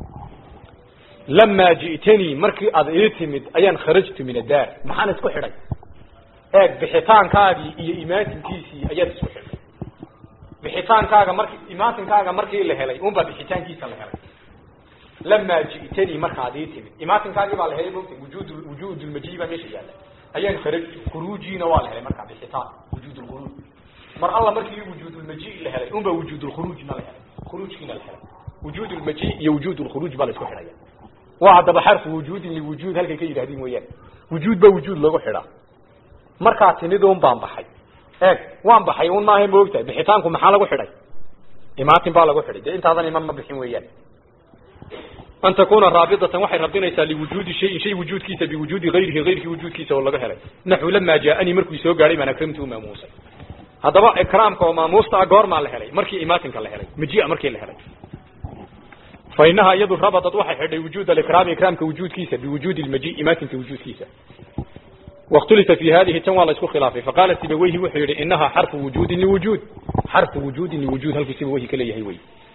لما جئتني مركي أضيتمد أيان خرجت من الدار محانا سكو حريصة اك بحيطان كاغي إيا إيماتن كيسي أيان سكو حريصة بحيطان كاغا مركي إيماتن كاغا مركي اللي هلي أمبا بحيطان كيسا اللي هلي لما جئتني مركا عديتني إماتن كاغي بالي هلي ممكن وجود وجود المجيبة ماشي يعني أيان خرج خروجي نوال هلي مركا بحيطان وجود الخروج مر الله مركي وجود المجيء اللي هلي أمبا وجود الخروج نال هلي خروج كنا الهلي وجود المجيء يا وجود الخروج بالي سكو حرية وعد بحرف وجود لوجود هل كي يرهدين ويان وجود بوجود لغو حرا مركا تنيدون بان بحي eeg waan baxay un maahay moogtahay bixitaanku maxaa lagu xidhay imaatin baa lagu xidhay dee intaadan iman ma bixin weeyaan an takuna raabidatan waxay rabinaysaa liwujuudi shayin shay wujuudkiisa biwujuudi hayrihi hayrkii wujuudkiisa oo laga helay naxu lamaa jaaanii markuu soo gaadhay baan akramtu maamuusay haddaba ikraamka oo maamuusta ah goormaa la helay markii imaatinka la helay majia markii la helay fa inaha iyadu rabadat waxay xidhay wujuud alikraami ikraamka wujuudkiisa biwujuudi lmaji imaatinka wujuudkiisa واختلف في هذه تنوى اسكو خلافه فقال سيبويه وحيري إنها حرف وجود لوجود حرف وجود لوجود هل سيبويه كليه هوي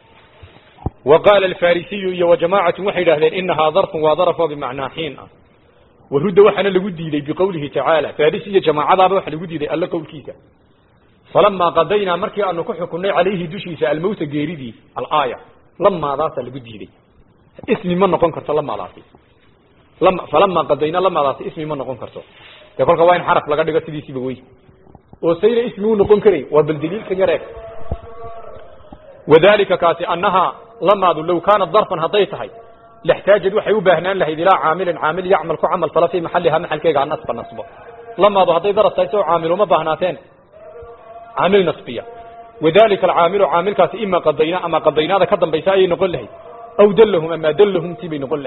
وقال الفارسي وجماعة وحيد أهلين إنها ظرف وظرف بمعنى حين ورد وحنا لودي لي بقوله تعالى فارسي جماعة ضاب وحنا لودي لي ألا قول كيسا فلما قضينا مركي أن كحكنا عليه دشيس الموت قيردي الآية لما ذات لودي لي اسمي من نقون كرت لما ذاتي لما فلما قضينا لما ذاتي اسمي من نقون كرتو dee kolka waa in xaraf laga dhigo sidiisiiba wey oo sayna ismi u noqon karay waa bal daliilkan yareeg wadalika kaasi annahaa lamaadu low kaanat darfan hadday tahay laxtaajad waxay u baahnaan lahayd ilaa caamilin caamil yacmal ku camal fala fii maxalihaa maxalkeega an nasba nasbo lamaadu hadday daraf tahay soo caamil uma baahnaateen caamil nasbiya wadalika alcaamilu caamilkaasi ima qadayna ama qadaynaada ka dambaysa ayay noqon lahayd aw dallahum ama dallahum tii bay noqon lahayd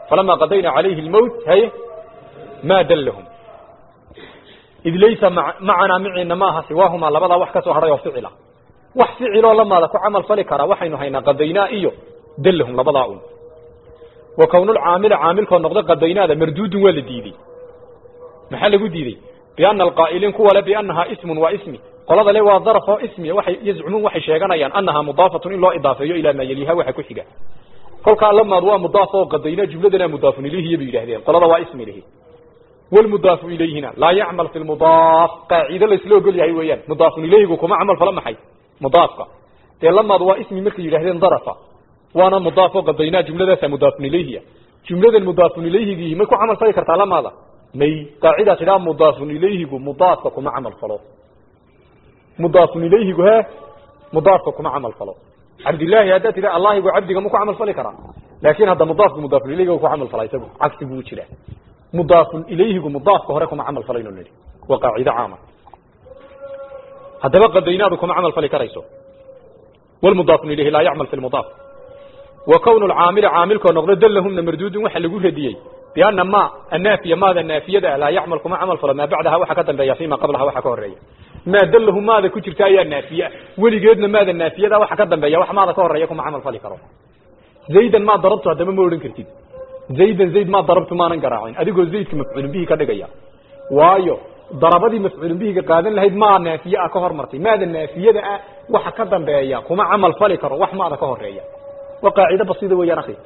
falamaa qadayna calayhi lmowt haye maa dallahum id laysa macanaa miciina ma aha siwaahumaa labadaa wax ka soo hadhay oo ficila wax ficiloo lamaada ku camal fali karaa waxaynu haynaa qadaynaa iyo dallahum labadaa un wa kownulcaamila caamilkoo noqda qadaynaada marduudun waa la diidey maxaa lagu diidey biana alqaa'iliin kuwa le biannahaa ismun waa ismi qolada le waa daraf oo ismiya waxay yazcumuun waxay sheeganayaan annahaa mudaafatun in loo idaafeeyo ilaa maa yaliiha waxa ku xiga kolkaa lamaad waa mudaaf oo qadaynaa jumladana mudaafun ilayhiya bay yidhahdeen qolada waa ismi lihi walmudaafu ilayhina laa yacmal fi lmudaaf qaacido laysla ogol yahay weeyaan mudaafun ilayhigu kuma camal fala maxay mudaafka dee lamaad waa ismi markay yidhahdeen darafa waana mudaaf oo qadaynaa jumladaasa mudaafun ilayhiya jumladan mudaafun ilayhigii may ku camal fali kartaa lamaada may qaacidaa tidhaa mudaafun ilayhigu mudaafka kuma camal falo mudaafun ilayhigu he mudaafka kuma camal falo cabdillaahi haddaad tidha allahigu cabdiga ma ku camal fali karaa laakin hadda mudaafku mudaafun ilayhiga ku camal fala isagu cagsi buu jiraa mudaafun ilayhigu mudaafka hore kuma camal falayno nidhi waa qaacido caama haddaba qadaynaadu kuma camal fali karayso walmudaafun ilayhi laa yacmal fi lmudaaf wa kownu lcaamili caamilkoo noqdo dallahumna marduudun waxa lagu radiyey biana ma annaafiya maada naafiyada laa yacmal kuma camal falo maa bacdaha waxa ka dambeeya fima qablaha waxa ka horeeya maa dallahu maada ku jirta ayaa naafiye weligeedna maada naafiyada waxa ka dambeeya wax maada ka horeeya kuma camal fali karo zaydan maa darabtu haddama ma odhan kartid zaydan zayd maa darabtu maanan garaacin adigoo zaydka mafcuulun bihi ka dhigaya waayo darabadii mafcuulun bihiga qaadan lahayd maa naafiye ah ka hormartay maada naafiyada ah waxa ka dambeeya kuma camal fali karo wax maada ka horeeya waa qaacido basida weeyaan akhi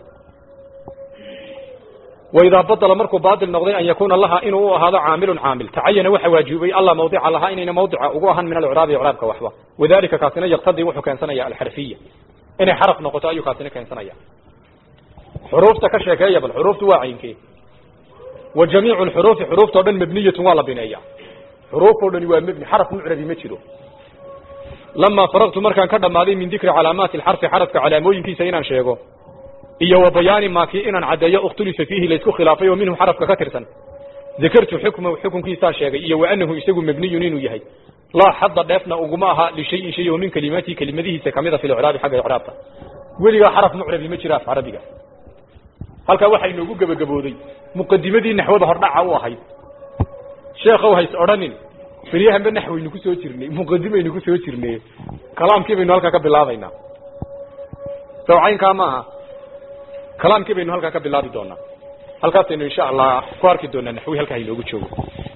waidaa badala markuu baatil noqday an yakuuna laha inuu u ahaado caamilun caamil tacayana waxa waajibay alla mawdica lahaa inayna mawdica ugu ahan min alcraabi icraabka waxba wadalika kaasina yaqtadii wuxuu keensanaya alxarfiya inay xaraf noqoto ayuu kaasina keensanaya xuruufta ka sheekeeya bal xuruuftu waa caynkee wa jamiicu lxuruufi xuruuftao dhan mabniyatun waa la bineeya xuruufoo dhani waa mebni xaraf mucrabi ma jiro lamaa faraqtu markaan ka dhammaaday min dikri calaamaati alxarfi xarafka calaamooyinkiisa inaan sheego iyo wa bayaani maakii inaan caddeeyo ikhtulifa fiihi laysku khilaafay oo minhu xarafka ka tirsan dakartu xukmahu xukunkiisaa sheegay iyo wa anahu isagu mabniyun inuu yahay laa xadda dheefna uguma aha lishayin shay oo min kelimaatihi kelimadihiisa kamida fi licraabi xagga icraabta weligaa xaraf mucrabi ma jira af carabiga halkaa waxaa inoogu gebagabooday muqadimadii naxwada hordhaca u ahayd sheekhow hays odhanin beryahanba naxwaynu ku soo jirnay muqadimaynu ku soo jirnay kalaamkii baynu halkaa ka bilaabaynaa sawcaynkaa ma aha kalaamkii baynu halkaa ka bilaabi doonaa halkaasaynu insha allah ku arki doonaa naxwi halkaa inoogu joogo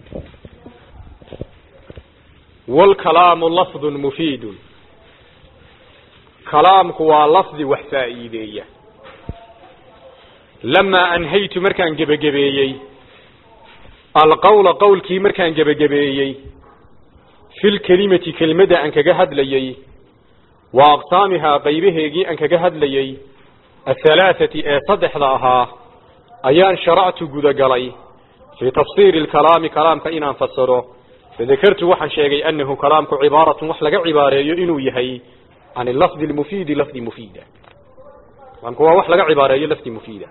wlkalaamu lafdun mufiidun kalaamku waa lafdi wax faa'iideeya lamaa anhaytu markaan gebagabeeyey alqawla qowlkii markaan gebagabeeyey fi lkelimati kelimadda aan kaga hadlayey wa aqsaamihaa qaybaheegii aan kaga hadlayey ahalaathati ee saddexda ahaa ayaan sharactu gudagalay fii tafsiiri lkalaami kalaamka inaan fasiro fadakartu waxaan sheegay anahu kalaamku cibaaratun wax laga cibaareeyo inuu yahay can lafdi lmufiidi lafdi mufiida kalaamku waa wax laga cibaareeyo lafdi mufiida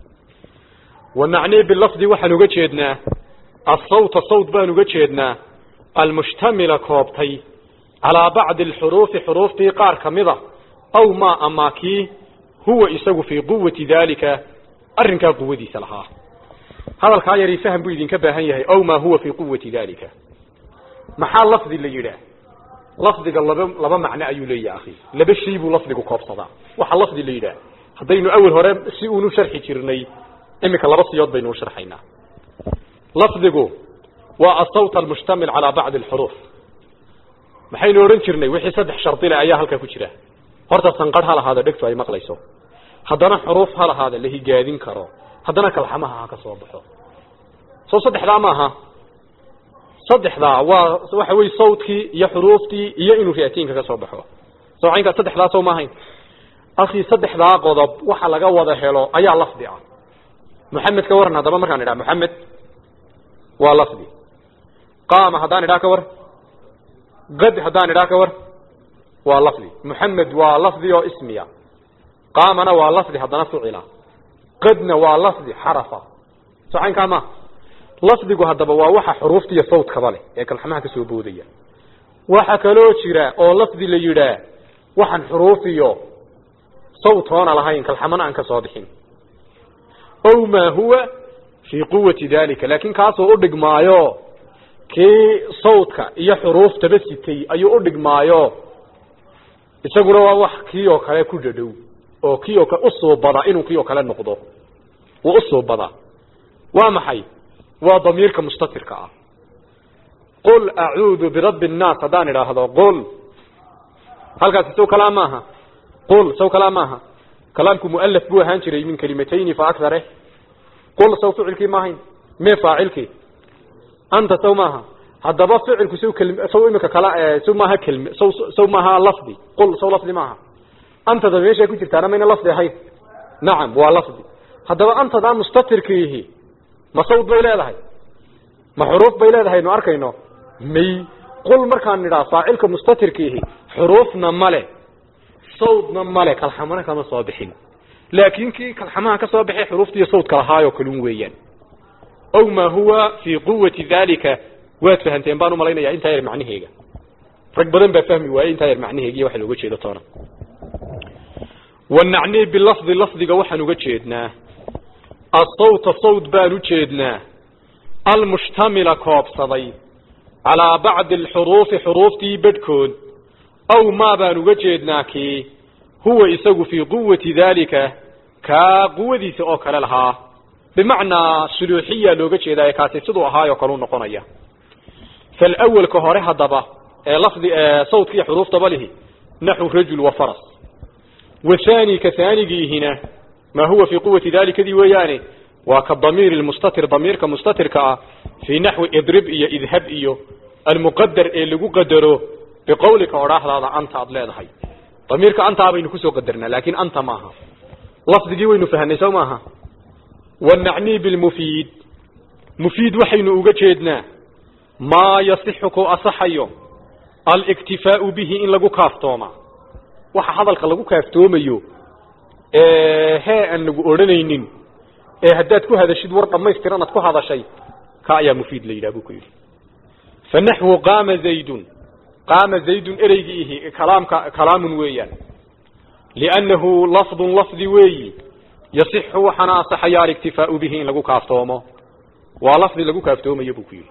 wa nacnii bilafdi waxaan uga jeednaa asawta sawt baan uga jeednaa almushtamila koobtay calaa bacdi alxuruufi xuruuftii qaar kamida aw maa amaa kii huwa isagu fii quwati daalika arrinkaa quwadiisa lahaa hadalkaa yari faham buu idinka baahan yahay aw maa huwa fii quwati daalika maxaa lafdi la yidhaah lafdiga laba laba macno ayuu leeyahay akhi laba shay buu lafdigu koobsadaa waxaa lafdi la yidhaah haddaynu awel hore si uunu sharxi jirnay iminka laba siyood baynu u sharxaynaa lafdigu waa asawt almushtamil calaa bacdi alxuruuf maxaynu odhan jirnay wixii saddex shardile ayaa halkaa ku jira horta sanqarh ha lahaado dhegtu ay maqlayso haddana xuruuf ha lahaada la higaadin karo haddana kalxamaha ha ka soo baxo soo saddexdaa maaha saddexdaa waa waxa weye sawtkii iyo xuruuftii iyo inuu ri'atiinka ka soo baxo sawcaynkaa saddexdaa soo maahayn akhi saddexdaa qodob waxa laga wada helo ayaa lafdi ah moxamed ka waran haddaba markaan idhaha moxamed waa lafdi qaama haddaan idhaha ka war qad haddaan idhaha ka war waa lafdi moxamed waa lafdi oo ismiya qaamana waa lafdi haddana ficila qadna waa lafdi xarafa socaynkaa ma lafdigu haddaba waa waxa xuruufta iyo sawtkaba leh ee kalxamaha ka soo boodaya waxa kaloo jira oo lafdi la yidhaah waxaan xuruuf iyo sawt hoona lahayn kalxamana aan ka soo bixin ow maa huwa fii quwati dalika laakin kaasoo u dhigmaayo kii sawdka iyo xuruuftaba sitay ayuu u dhigmaayo isaguna waa wax kii oo kale ku dhadhow oo kii oo kale usuubada inuu kii oo kale noqdo wuu usuubada waa maxay waa damiirka mustatirka ah qul acuudu birabbi nnaas haddaan idhaahdo qul halkaasi saw kalaa maaha qul saw kalaa maaha kalaamku mualaf buu ahaan jiray min kalimatayni fa akthare qul saw ficilkii maahayn mee faacilkii anta saw maaha haddaba ficilku saw kelm saw imika kala saw maaha kelme saw saw maaha lafdi qul saw lafdi maaha antada meeshay ku jirtaana mayna lafdi ahayn nacam waa lafdi haddaba antadaa mustatirkiihi ma sawd bay leedahay ma xuruuf bay leedahay nu arkayno may qul markaan nidhaa faacilka mustatirkiihi xuruufna male sawdna male kalxamana kama soo bixin laakin kii kalxamaha ka soo baxay xuruufta iyo sawdka lahaayoo kalun weeyaan ow maa huwa fii quwati dalika waad fahanteen baan umalaynaya intaa yar macnaheega rag badan baa fahmi waayey intaa yar macnaheega iyo waxa looga jeedo toona wanacnii bilafdi lafdiga waxaan uga jeednaa asawta sawd baan u jeednaa almushtamila koobsaday calaa bacdi alxuruufi xuruuftii bedhkood aw maa baan uga jeednaa kii huwa isagu fii quwati daalika kaa quwadiisa oo kale lahaa bimacnaa suluuxiya looga jeedaa kaasi siduu ahaayoo kaleu noqonaya falawalka hore haddaba ee lafdi sawdka iyo xuruuftaba lihi naxu rajul wa faras wathani ka haanigiihina maa huwa fii quwati dalikadii weeyaane waa ka damiir mustatir damiirka mustatirka ah fii naxwi idrib iyo idhab iyo almuqadar ee lagu qadaro biqawlika odhaahdaada anta aad leedahay damiirka antaa baynu kusoo qadarnaa laakin anta maaha lafdigii waynu fahanay sow maaha wanacnii bilmufiid mufiid waxaynu uga jeednaa maa yasixu ku asaxayo aliktifaau bihi in lagu kaaftooma waxa hadalka lagu kaaftoomayo hee aan lagu odhanaynin ee haddaad ku hadashid war dhamaystiran aad ku hadashay ka ayaa mufiid la yidhah buu ku yidhi fa naxwu qaama zaydun qaama zaydun ereygiihi kalaamka kalaamun weeyaan liannahu lafdun lafdi weeyi yasixu waxaana asaxaya aliktifaau bihi in lagu kaaftoomo waa lafdi lagu kaaftoomayo buu ku yidhi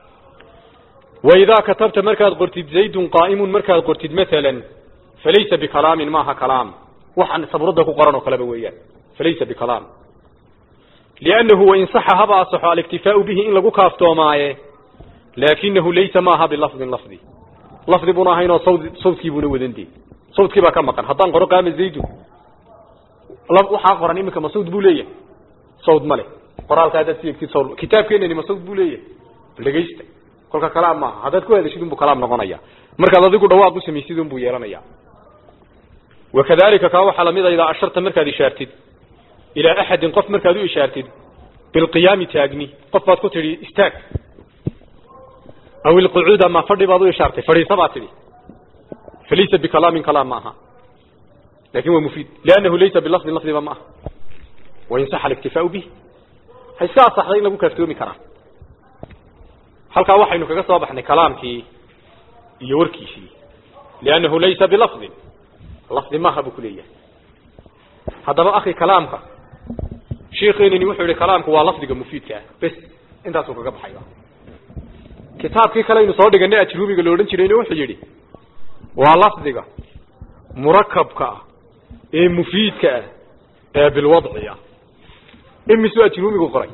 waidaa katabta markaad qortid zaydun qaa'imun markaad qortid maalan falaysa bikalaamin maaha kalaam waxaan sabrada ku qoran oo kaleba weeyaan falaysa bikalaam liannahu wain saxa haba asaxo aliktifaau bihi in lagu kaaftoomaaye laakinahu laysa maaha bilafdin lafdi lafdi buna ahaynoo sawd sawdkii buuna wadandee sawdkii baa ka maqan haddaan qoro qaama zaydun waxaa qoran iminka ma sawd buu leeyahay sawd ma leh qoraalka haddaad si egtid sawd kitaabkeenani ma sawd buu leeyahay dhegaysta kolka kalaam maaha haddaad ku hadashid unbuu kalaam noqonaya markaad adigu dhawaaq u samaysid unbuu yeelanaya wakadalika kaa waxaa lamid a idaa asharta markaad ishaartid ilaa axadin qof markaad u ishaartid bilqiyaami taagni qof baad ku tidhi istaag aw ilqucuud ama fadhi baad u ishaartay fadhiisa baad tidhi falaysa bikalaamin kalaam ma aha lakin waa mufiid liannahu laysa bilafdin lafdiba ma aha wain saxa aliktifaau bih ha iska asaxday in lagu kaaftoomi karaa halkaa waxaynu kaga soo baxnay kalaamkii iyo warkiisii liannahu laysa bilafdin lafdi maaha buu ku leeyahay haddaba akhi kalaamka sheikeenini wuxuu yihi kalaamku waa lafdiga mufiidka ah bes intaasuu kaga baxayba kitaabkii kale aynu soo dhiganay ajruumiga la odhan jirayna wuxuu yidhi waa lafdiga murakabka ah ee mufiidka ah ee bilwadci ah imisuu ajruumigu qoray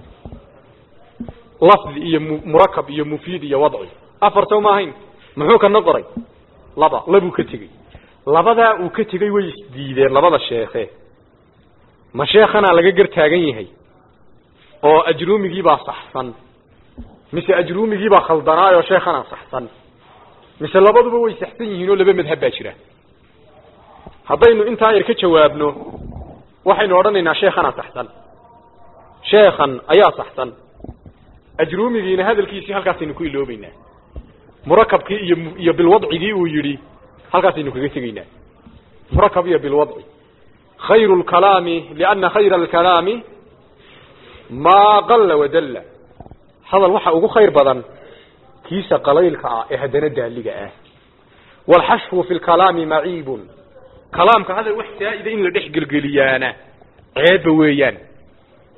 lafdi iyo murakab iyo mufiid iyo wadci afar sow ma ahayn muxuu kana qoray laba labuu ka tegey labadaa uu ka tegey way isdiideen labada sheekhe ma sheekhanaa laga gar taagan yahay oo ajruumigiibaa saxsan mise ajruumigiibaa khaldanaayoo sheekhanaa saxsan mise labaduba way saxsan yihiin oo laba madhab baa jira haddaynu intaa yar ka jawaabno waxaynu odhanaynaa sheekhanaa saxsan sheekhan ayaa saxsan ajruumigiina hadalkiisii halkaasaynu ku iloobeynaa murakabkii iyo iyo bilwadcigii uu yidhi halkaasaynu kaga tegaynaa murakab iyo bilwadci khayru lkalaami lianna khayra alkalaami maa qalla wadalla hadal waxa ugu khayr badan kiisa qalaylka ah ee haddana daaliga ah waalxashfu fi lkalaami maciibun kalaamka hadal wax saa'ida in la dhex gelgeliyaana ceebba weeyaan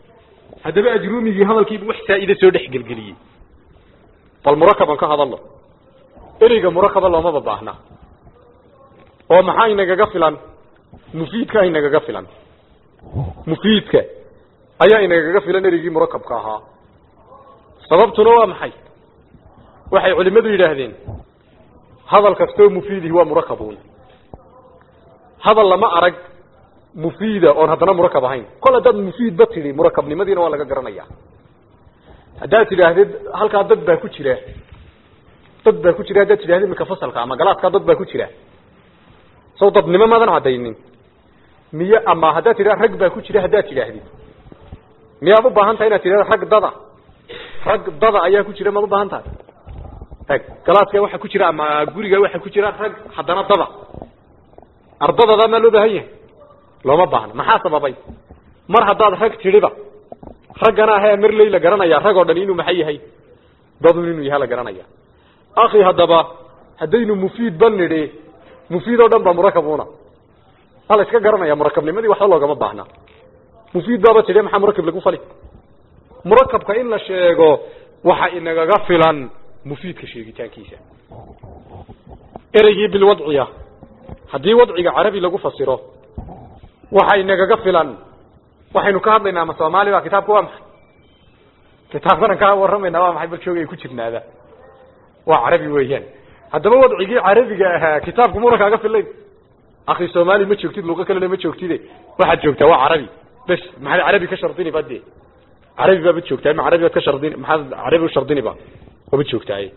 haddaba ajrumigii hadalkiibu wax saa'ide soo dhex gelgeliyey bal murakaban ka hadalno ereyga murakaba loomaba baahna oo maxaa inagaga filan mufiidka inagaga filan mufiidka ayaa inagaga filan ereygii murakabka ahaa sababtuna waa maxay waxay culimadu yidhaahdeen hadal kastoo mufiidihi waa murakabun hadal lama arag mufiida oon haddana murakab ahayn kol haddaad mufiidba tidhi murakabnimadiina waa laga garanaya haddaad tidhaahdid halkaa dad baa ku jira dad baa ku jira haddaad tidhahdid iminka fasalka ama galaaskaa dad baa ku jira saw dadnimo maadan caddaynin miye ama haddaad tidhahd rag baa ku jira haddaad tidhaahdid miyaad u baahan tahay inaad tidhahdo rag dada rag dada ayaa ku jira maad u baahan tahay eg galaaska waxa ku jira ama guriga waxa ku jira rag haddana dada ardadada maa loo baahan yahay looma baahna maxaa sababay mar haddaad rag tidhiba raggana ahee marley la garanaya rag oo dhan inuu maxay yahay dadun inuu yahay la garanaya akhi haddaba haddaynu mufiid ba nidhi mufiid oo dhan ba murakabuna waa la iska garanaya murakabnimadii waxba loogama baahna mufiid baaba tidhi maxaa murakab lagu fali murakabka in la sheego waxa inagaga filan mufiidka sheegitaankiisa ereygii bilwadciya haddii wadciga carabi lagu fasiro waxa inagaga filan waxaynu ka hadlaynaa ama soomaali ba kitaabka waa maxay kitaabkanan ka warramayna waa maxay bal joogay ku jirnaada waa carabi weeyaan haddaba wadcigii carabiga ahaa kitaabku muna kaaga filayn akhi soomaali ma joogtid luqo kalena ma joogtide waxaad joogtaa waa carabi bes maxaad carabi ka shardini ba de carabi baaba joogtaa ma carabi baad ka shardini maxaad carabi u shardini ba waba joogtaaye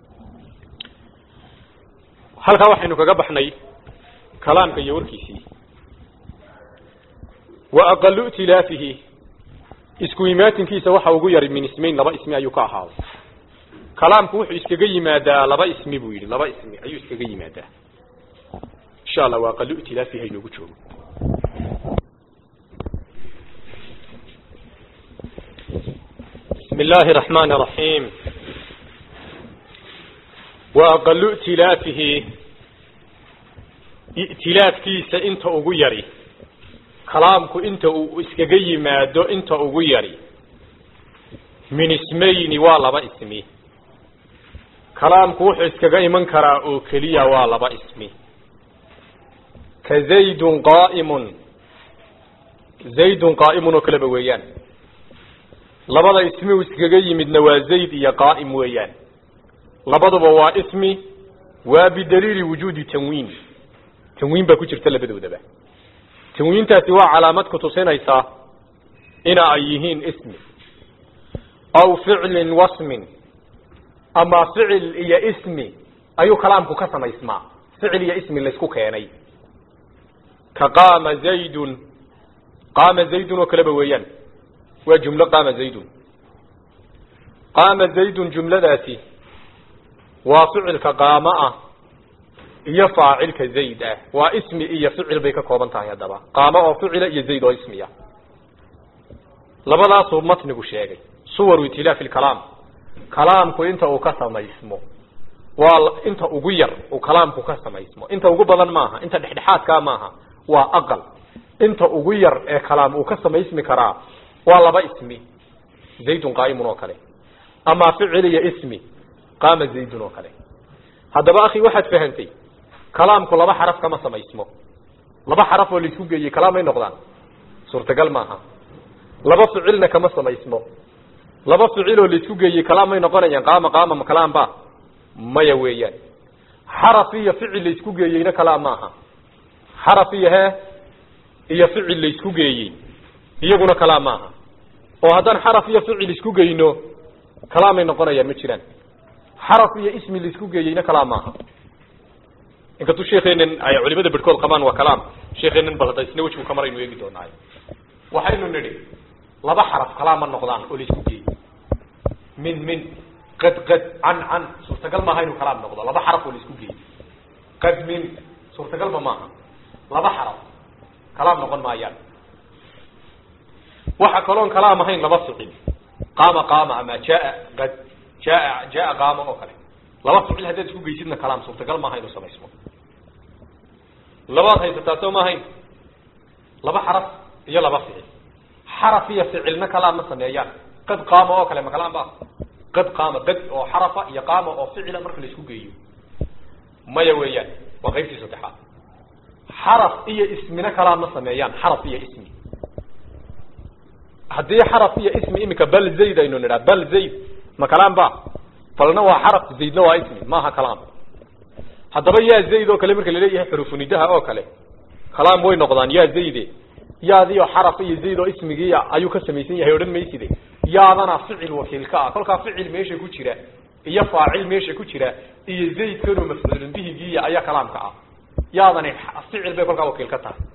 halkaa waxaynu kaga baxnay kalaamka iyo warkiisii wa aqalu itilaafihi isku imaatinkiisa waxa ugu yari min ismayn laba ismi ayuu ka ahaaday kalaamku wuxuu iskaga yimaadaa laba ismi buu yidhi laba ismi ayuu iskaga yimaadaa insha allah wa aqalu itilaafihi haynoogu joogo بسم الله الرحمن الرحيم وأقل ائتلافه ائتلاف كيس انت اغيري كلامك انت اسكغي مادو انت اغيري من اسمين والبا اسمي كلامك وحو اسكغي من كرا او كليا والبا اسمي كزيد قائم زيد قائم وكلبا ويان labada ismi uu iskaga yimidna waa zayd iyo qaa'im weeyaan labaduba waa ismi waa bidaliili wujuudi tanwiin tanwiin baa ku jirta labadoodaba tanwiintaasi waa calaamad ku tusinaysaa ina ay yihiin ismi aw ficlin wasmin ama ficil iyo ismi ayuu kalaamku ka samaysmaa ficil iyo ismi laysku keenay ka qaama zaydun qaama zaydun oo kaleba weeyaan waa jumlo qaama zaydun qaama zaydun jumladaasi waa ficilka qaamo ah iyo faacilka zayd ah waa ismi iyo ficil bay ka kooban tahay haddaba qaamo oo ficila iyo zayd oo ismiya labadaasuu matnigu sheegay suwaru itilaafi lkalaam kalaamku inta uu ka samaysmo waa inta ugu yar uu kalaamku ka samaysmo inta ugu badan maaha inta dhexdhexaadkaa maaha waa aqal inta ugu yar ee kalaam uu ka samaysmi karaa waa laba ismi zaydun qaa'imun oo kale ama ficil iyo ismi qaama zaydun oo kale haddaba akhi waxaad fahantay kalaamku laba xaraf kama samaysmo laba xaraf oo laisku geeyey kalaam may noqdaan suurtagal maaha laba ficilna kama samaysmo laba ficil oo laisku geeyey kalaam may noqonayaan qaama qaama ma kalaam ba maya weeyaan xaraf iyo ficil laisku geeyeyna kalaam maaha xaraf iyo hee iyo ficil laisku geeyey iyaguna kalaam maaha oo haddaan xaraf iyo ficil isku geyno kalaamay noqonayaan ma jiraan xaraf iyo ismi laisku geeyeyna kalaam maaha inkastuu sheekeenan ay culimada bedhkood qabaan waa kalaam sheekeenan bal hadda isna wejigu ka maraynu eegi doonaayo waxaynu nidhi laba xaraf kalaam ma noqdaan oo laisku geeyey min min qad qad can can suurtagal maaha inuu kalaam noqdo laba xaraf oo laisku geeyey qad min suurtagalba maaha laba xaraf kalaam noqon maayaan waxa kaloon kalaam ahayn laba ficil qaama qaama ama jaa qad jaa jaa qaama oo kale laba ficil haddaad isku geysidna kalaam suurtagal maaha inuu samaysmo labaad haysataa soo ma ahayn laba xaraf iyo laba ficil xaraf iyo ficilna kalaam ma sameeyaan qad qaama oo kale ma kalaam ba qad qaama qad oo xarafa iyo qaama oo ficila marka la isku geeyo maya weeyaan waa qaybtii saddexaad xaraf iyo ismina kalaam ma sameeyaan xaraf iyo ismi haddii xaraf iyo ismi iminka bal zayd aynu nidhaa bal zayd ma kalaam ba balna waa xaraf zaydna waa ismi maaha kalaam haddaba yaa zayd oo kale marka laleeyahay xurufunidaha oo kale kalaam way noqdaan yaa zayde yaadiyo xaraf iyo zayd oo ismigii ayuu ka samaysan yahay odhan mayside yaadana ficil wakiilka ah kolkaa ficil meesha ku jira iyo faacil meesha ku jira iyo zaydkanoo mafcuulun bihigiiya ayaa kalaamka ah yaadani ficil bay kolkaa wakiil ka tahay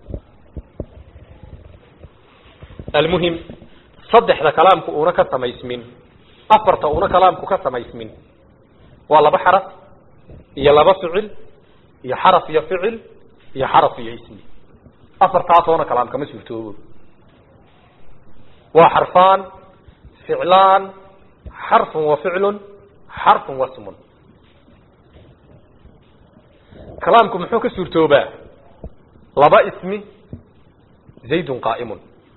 almuhim saddexda kalaamku una ka samaysmin afarta una kalaamku ka samaysmin waa laba xaraf iyo laba ficil iyo xaraf iyo ficil iyo xaraf iyo ismi afartaasoona kalaam kama suurtoobo waa xarfaan ficlaan xarfun wa ficlun xarfun wa smun kalaamku muxuu ka suurtoobaa laba ismi zaydun qaa'imun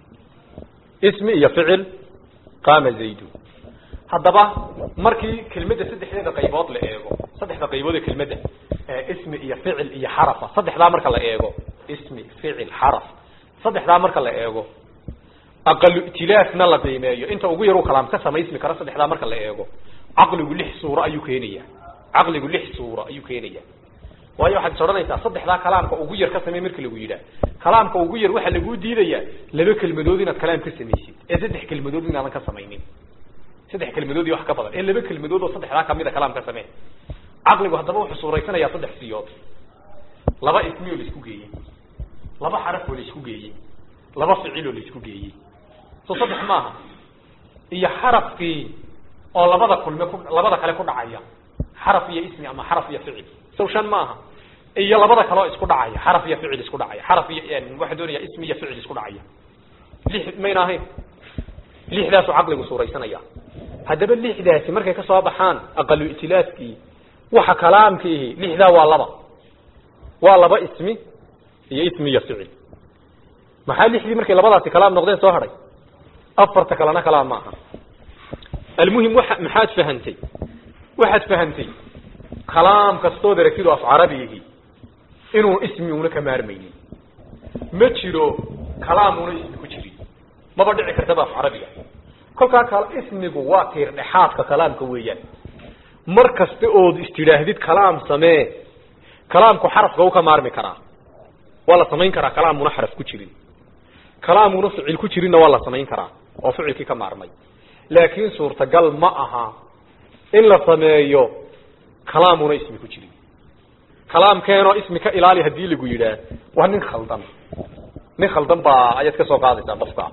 ismi iyo ficil qaama zaydun haddaba markii kelmadda saddexdeeda qaybood la eego saddexda qaybood ee kelmadda ismi iyo ficil iyo xarafa saddexdaa marka la eego ismi ficil xaraf saddexdaa marka la eego aqalu itilaafna la qiimeeyo inta ugu yar uu kalaam ka samaysmi karo saddexdaa marka la eego caqligu lix suuro ayuu keenaya caqligu lix suuro ayuu keenaya waayo waxaad is odhanaysaa saddexdaa kalaamka ugu yar ka samey marka lagu yidhaah kalaamka ugu yar waxaa laguu diidayaa laba kelmadood inaad kalaam ka samaysid ee saddex kelmadood inaadan ka samaynin saddex kelmadood iyo wax ka badan ee laba kelmadood oo saddexdaa kamida kalaam ka samee caqligu haddaba wuxuu suuraysanayaa saddex siyood laba ismi oo laisku geeyey laba xaraf oo laisku geeyey laba ficil oo laisku geeyey soo saddex maaha iyo xarafkii oo labada kulme ku labada kale ku dhacaya xaraf iyo ismi ama xaraf iyo ficil sow shan maaha iyo labada kale oo isku dhacaya xaraf iyo ficil isku dhacaya xaraf iyo waxaa doonaya ismi iyo ficil isku dhacaya lix mayna ahayn lixdaasuu caqligu suuraysanaya haddaba lixdaasi markay kasoo baxaan aqalu itilaafkii waxa kalaamkiihi lixdaa waa laba waa laba ismi iyo ismi iyo ficil maxaa lixdii markay labadaasi kalaam noqdeen soo hadhay afarta kalena kalaam maaha almuhim waa maxaad fahantay waxaad fahantay kalaam kastood aragtidu af carabigihi inuu ismi una ka maarmaynin ma jiro kalaam una ismi ku jirin maba dhici kartaba af carabiga kolkaa kal ismigu waa tiir dhexaadka kalaamka weeyaan mar kasta ood istidhaahdid kalaam samee kalaamku xarafka u ka maarmi karaa waa la samayn karaa kalaamuna xaraf ku jirin kalaamuna ficil ku jirinna waa la samayn karaa oo ficilkii ka maarmay laakiin suurtagal ma aha in la sameeyo kalaamuna ismi ku jirin kalaamkeenoo ismi ka ilaali haddii lagu yidhaah waa nin khaldan nin khaldan baa ayaad ka soo qaadaysaa qofka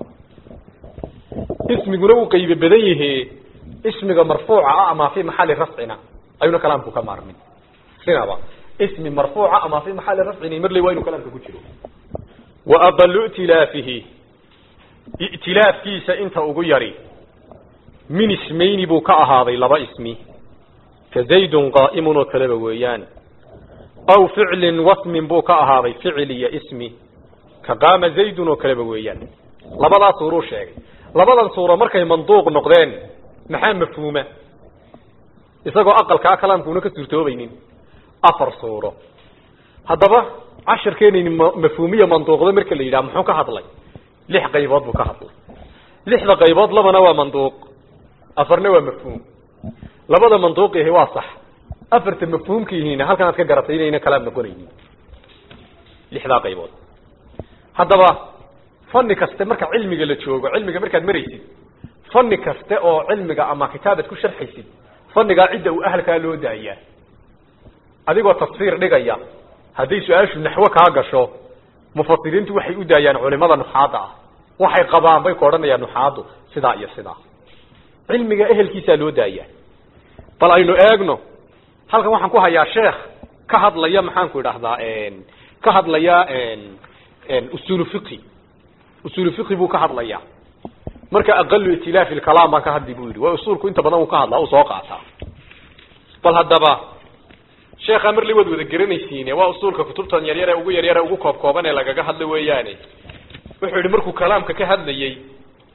ismiguna uu qaybe badan yahe ismiga marfuuca ah ama fi maxali rafcina ayuuna kalaamku ka maarmin sinaba ismi marfuuca ama fi maxali rafcina marley waa inuu kalaamka ku jiro wa aqalu itilaafihi itilaafkiisa inta ugu yari min ismayni buu ka ahaaday laba ismi ka zaydun qaa'imun oo kaleba weeyaan aw ficlin wasmin buu ka ahaaday ficil iyo ismi ka qaama zaydun oo kaleba weeyaan labadaa suuruu sheegay labadan suuro markay manduuq noqdeen maxaa mafhuuma isagoo aqalkaa kalaamkuuna ka suurtoobaynin afar suuro haddaba cashirkeenayni mafhuumiya manduuqda marka la yidhaha muxuu ka hadlay lix qaybood buu ka hadlay lixda qaybood labana waa manduuq afarna waa mafhuum labada manduuqihi waa sax afarta mafhuumkiihiina halkan aad ka garatay inayna kalaam noqonaynin lixdaa qaybood haddaba fani kaste marka cilmiga la joogo cilmiga markaad maraysid fani kaste oo cilmiga ama kitaabad ku sharxaysid fanigaa cidda uu ahalkaa loo daayaa adigoo tafsiir dhigaya hadday su-aashu naxwo kaa gasho mufasiriintu waxay u daayaan culimada nuxaadda ah waxay qabaan bay ku odhanayaan nuxaaddu sidaa iyo sidaa cilmiga ehelkiisaa loo daayaa bal aynu eegno halkan waxaan ku hayaa sheekh ka hadlaya maxaanku idhaahdaa ka hadlaya usulu fiqi usulu fiqi buu ka hadlayaa marka aqalu itilaafi lkalaam baan ka hadli bu yidhi waa usuulku inta badan uu ka hadlaa uu soo qaataa bal haddaba sheekhaa marli waad wada garanaysiine waa usuulka kutubtan yaryar ee ugu yaryar ee ugu koob kooban ee lagaga hadla weeyaane wuxuu yidhi markuu kalaamka ka hadlayey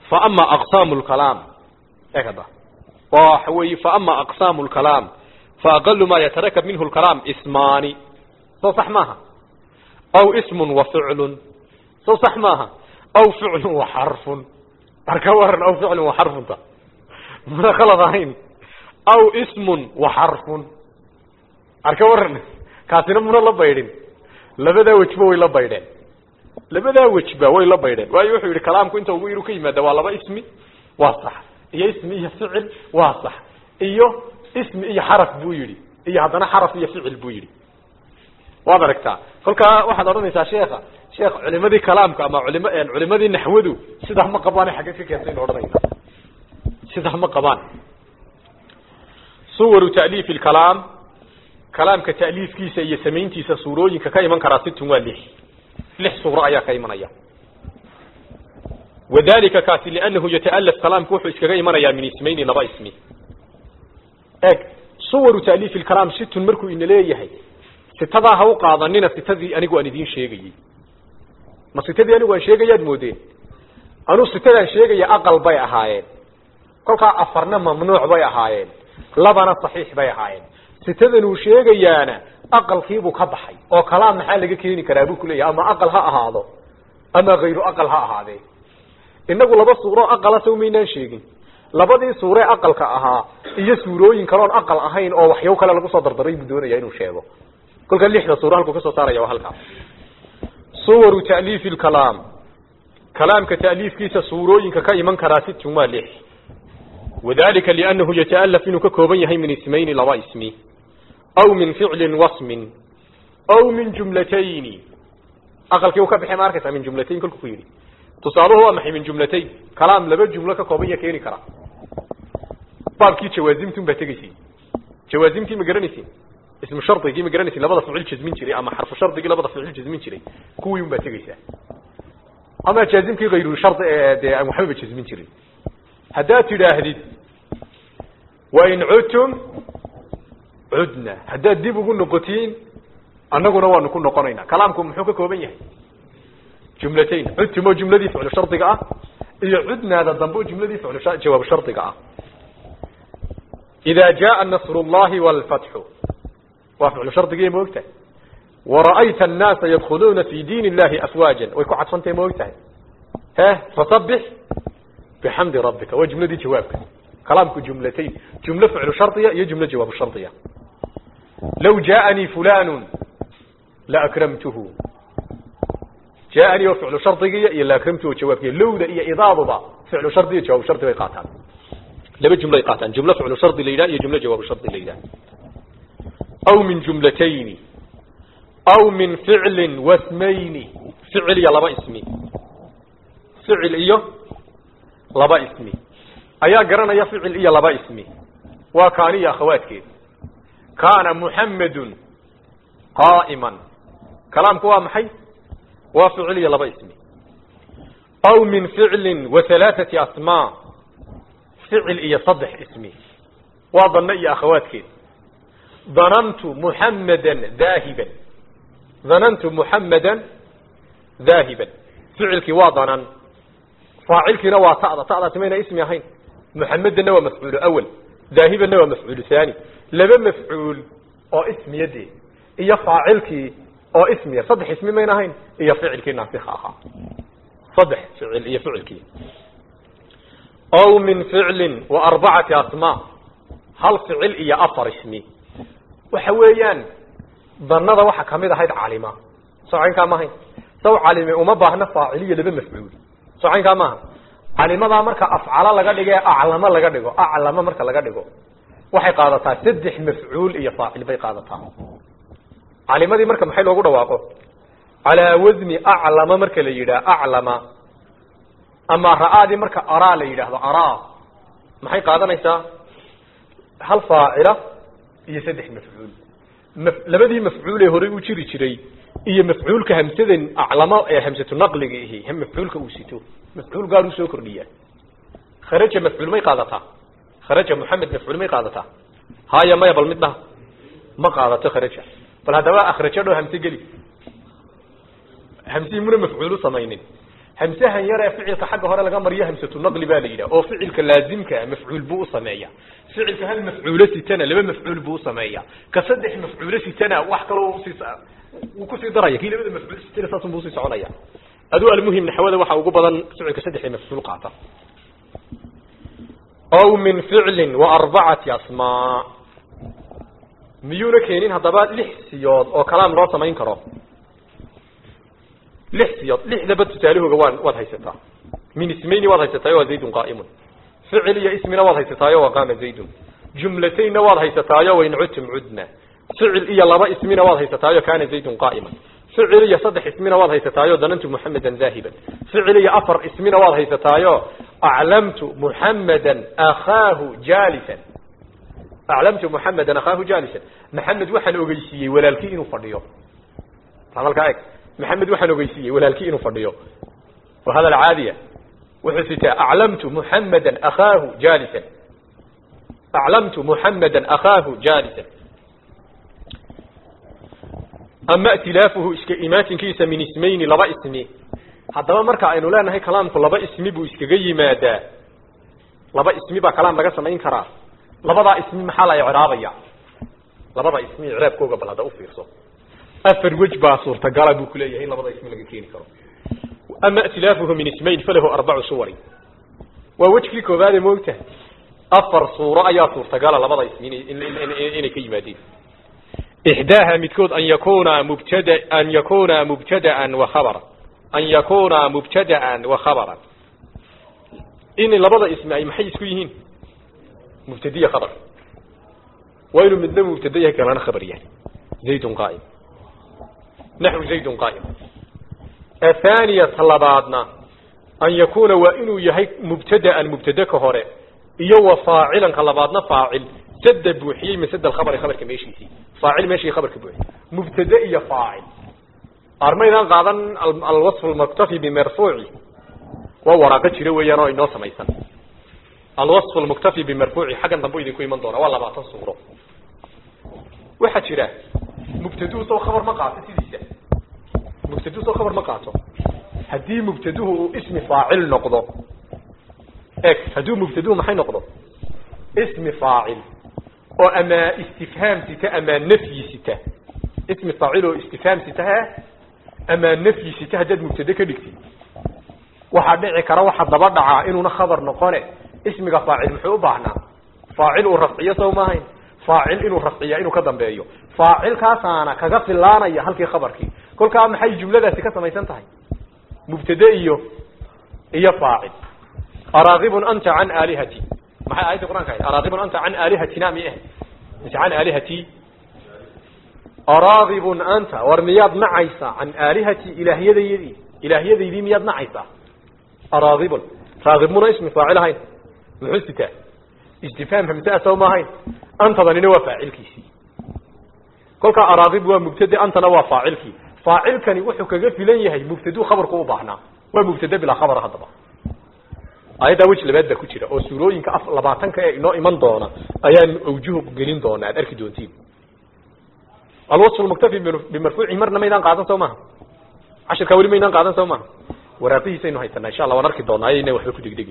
fa ama aqsaamu lkalaam eegada waxa weeye fa ama aqsaamu lkalaam fa aqalu ma yatarakab minhu lkalaam ismaani soo sax maaha aw ismun wa ficlun soo sax maaha aw ficlun wa xarfun marka waran aw ficlun wa xarfunta mana khalad ahayn aw ismun wa xarfun arka waran kaasina muna la baydhin labadaa wejba way la baydheen labadaa wejba way la baydheen waayo wuxuu yidhi kalaamku inta ugu yaru ka yimaada waa laba ismi waa sax iyo ismi iyo ficil waa sax iyo ismi iyo xaraf buu yidhi iyo haddana xaraf iyo ficil buu yidhi waad aragtaa kolkaa waxaad odhanaysaa sheekha sheekh culimadii kalaamka ama culim culimadii naxwadu sidaa ma qabaan xagge ka keentay inu odhanayna sidaa ma qabaan suwaru ta'liifi lkalaam kalaamka ta'liifkiisa iyo samayntiisa suurooyinka ka iman karaa situn waa lix lix suuro ayaa ka imanaya wadalika kaasi liannahu yata'alaf kalaamku wuxuu iskaga imanayaa min ismayni laba ismi eeg suwaru ta'liifi lkalaam situn markuu ina leeyahay sitadaa ha u qaadanina sitadii anigu aan idiin sheegayey ma sitadii anigu aan sheegayaad moodeen anuu sitadaan sheegaya aqal bay ahaayeen kolkaa afarna mamnuuc bay ahaayeen labana saxiix bay ahaayeen sitadan uu sheegayaana aqalkiibuu ka baxay oo kalaam maxaa laga keeni karaa buu kuleeyahay ama aqal ha ahaado ama hayru aqal ha ahaadee inagu laba suuro aqala saw maynaan sheegin labadii suure aqalka ahaa iyo suurooyin kaloon aqal ahayn oo waxyaw kale lagu soo dardaray buu doonaya inuu sheego kolka lixda suuro halkuu kasoo saaraya waa halkaas suwaru ta'liifi lkalaam kalaamka ta'liifkiisa suurooyinka ka iman karaa situn waa lix wadalika liannahu yata'alaf inuu ka kooban yahay min ismayni laba ismi aw min ficlin wasmin aw min jumlatayni aqalkii uu ka bixi ma arkaysaa min jumlatayn kolku ku yidhi tusaaluhu waa maxay min jumlatayn kalaam laba jumlo ka kooban ya keeni kara baabkii jawaazimtun baa tegaysiin jawaazimtii ma garanaysiin ismu shardigii ma garanaysiin labada ficil jazmin jiray ama xarfu shardigii labada ficil jazmin jiray kuwii un baa tegaysaa ama jaazimkii hayru shardi ee dee aan waxbaba jazmin jirin haddaad tidhaahdid wain cudtum cudna haddaad dib ugu noqotiin annaguna waanu ku noqonaynaa kalaamku muxuu ka kooban yahay jumlatayn cudtum oo jumladii ficlu shardiga ah iyo cudnaada dambe oo jumladii ficlu jawaabu shardiga ah ida jaa nasr llahi wlfatxu waa ficlu shardigii ma ogtahay wara'ayta annaasa yadkhuluuna fi diin illahi afwaajan way ku cadfantahay ma ogtahay he fasabix bixamdi rabbika waa jumladii jawaabka kalaamku jumlatayn jumlo ficlu shardiya iyo jumlo jawaabu shardiya law jaaanii fulanu laakramtuhu jaaanii oo ficlu shardigiya iyo laakramtuhu jawaabkiya lowda iyo idaaduba ficlu shardi iyo jawaabu shardi bay qaataan laba jumlo ay qaataan jumlo ficlu shardi la yidhaha iyo jumlo jawaabu shardi la yidhaha aw min jumlatayni aw min ficlin wasmayni ficil iyo laba ismi ficil iyo laba ismi ayaa garanaya ficil iyo laba ismi waa kaani iyo akhawaadkeed kaana muxamedun qaa'iman kalaamku waa maxay waa ficil iyo laba ismi aw min ficlin wa halaaثati asmaa ficil iyo saddex ismi waa danno iyo akhawaadkeed danantu muxamedan daahiban danantu muxamedan daahiban ficilkii waa danan faacilkiina waa ta'da ta'daasi mayna ismi ahayn muxamedanna waa mafcuulu awal daahibanna waa mafcuulu haani laba mafcuul oo ismiyadee iyo faacilkii oo ismiya saddex ismi mayna ahayn iyo ficilkii naasika ahaa saddex ficil iyo ficilkii aw min ficlin wa arbacati asmaa hal ficil iyo afar ismi waxa weeyaan danada waxa kamid ahayd calima socaynkaa maahayn saw calime uma baahna faaciliyo laba mafcuul socaynkaa maaha calimadaa marka afcalo laga dhigo ee aclamo laga dhigo aclamo marka laga dhigo waxay qaadataa saddex mafcuul iyo faacil bay qaadataa calimadii marka maxay loogu dhawaaqo calaa wasni aclama marka la yidhaah aclama ama ra'aadii marka araa la yidhaahdo araa maxay qaadanaysaa hal faacila iyo saddex mafcuul labadii mafcuul ee horey u jiri jiray iyo mafcuulka hamsadan aclamo ee hamsatu naqliga ihi mafcuulka uu sito mafcuul gaar uu soo kordhiyaa kharaja mafcuul may qaadataa kharaja moxamed mafcuul may qaadataa haya maya bal mid dhaha ma qaadato kharaja bal haddaba akhrajo dho hamse geli hamsihii muna mafcuulu samaynin hamsahan yar ee ficilka xagga hore laga mariyo hamsatu naqli baa la yidhaha oo ficilka laazimka mafcuul buu u sameeya ficilka hal mafcuulo sitana laba mafcuul buu u sameeya ka saddex mafcuulo sitana wax kaloo usii wuu kusii daraya kii labada mafcuul sitana saasun buu usii soconaya aduu almuhim naxwada waxaa ugu badan ficilka saddexda mafcuul qaata aw min ficlin wa arbacati asmaa miyuuna keenin haddaba lix siyood oo kalaam loo samayn karo lix siyood lixdaba tusaalahooga waan waad haysataa min ismayni waad haysataayo waa zaydun qaa'imun ficil iyo ismina waad haysataayo waa qaama zaydun jumlataynna waad haysataayo wain cudtum cudna ficil iyo laba ismina waad haysataayo kaana zaydun qaa'iman ficil iyo saddex ismina waad haysataayo danantu muxamedan zaahiban ficil iyo afar ismina waad haysataayo aclamtu muxamedan akhaahu jaalisan aclamtu muxamedan akhaahu jaalisan maxamed waxaan ogeysiiyey walaalkii inuu fadhiyo hadalkaa eg maxamed waxaan ogeysiiyey walaalkii inuu fadhiyo waa hadal caadiya wuxuu sitaa aclamtu muxamedan akhaahu jaalisan aclamtu muxamedan akhaahu jaalisan ama itilaafuhu iska imaatinkiisa min ismayni laba ismi haddaba marka aynu leenahay kalaamku laba ismi buu iskaga yimaadaa laba ismi baa kalaam laga samayn karaa labadaa ismi maxaa la icraabaya labada ismi icraabkooga bal hadda ufiirso afar wej baa suurtagala buu kuleeyahay in labada ismi laga keeni karo ama itilaafuhu min ismayn falahu arbacu suwari waa wejkii koobaade moogta afar suuro ayaa suurtagala labada ismi inay ka yimaadeen ixdaaha midkood an yakuna mubtada an yakuna mubtadaan wa khabara an yakuna mubtadaan wa khabaran in labada ismi ay maxay isku yihiin mubtadiya khabar waa inuu midna mubtada yahay kalana khabar yahay zaydun qaa'im naxwu zaydun qaa'im athaniya talabaadna an yakuna waa inuu yahay mubtadaan mubtada ka hore iyo wa faacilan ka labaadna faacil sada buuxiyey min sada alkhabari khabarka meeshiisii faacil meeshii khabarka buuxiyey mubtada iyo faacil armaydaan qaadan alwasf almuktafi bimarfuuci waa waraaqo jira weeyaan oo inoo samaysan alwasf almuktafi bimarfuuci xaggan dambe idinku iman doona waa labaatan suuro waxaa jira mubtaduhu soo khabar ma qaato sidiisa mubtaduhu soo khabar ma qaato haddii mubtaduhu uu ismi faacil noqdo eg hadduu mubtaduhu maxay noqdo ismi faacil oo ama istifhaam sita ama nafyi sita ismi faacil oo istifhaam sita he ama nafyi sita haddaad mubtade ka dhigtid waxaa dhici kara waxa daba dhacaa inuuna khabar noqone ismiga faacil muxuu u baahnaa faacil uu rafciyo sow maahayn faacil inuu rafciya inuu ka dambeeyo faacilkaasaana kaga filaanaya halkii khabarkii kolkaa maxay jumladaasi ka samaysan tahay mubtade iyo iyo faacil araakibun anta can aalihati maxay aayadda qur'anka ahayd araakibun anta can aalihatina mi ah mise can aalihati araakibun anta war miyaad nacaysaa can aalihati ilaahyadayadii ilaahyadaydii miyaad nacaysaa araakibun raakib muna ismi faacil ahayn muxuu sitaa istifhaam hamsaa sow ma ahayn antadanina waa faacilkiisii kolkaa araakib waa mubtade antana waa faacilkii faacilkani wuxuu kaga filan yahay mubtaduu khabarku u baahnaa waa mubtade bilaa khabara haddaba aayaddaa wej labaad baa ku jira oo suurooyinka af labaatanka ee inoo iman doona ayaan awjuhu gelin doona aad arki doontiin alwasf lmuktafi bimarfuuci marna maydaan qaadan soo maha cashirkaa weli maydaan qaadan soo maha waraaqihiisaynu haysanaa insha allah waan arki doonaa ayayna waxba ku degdegin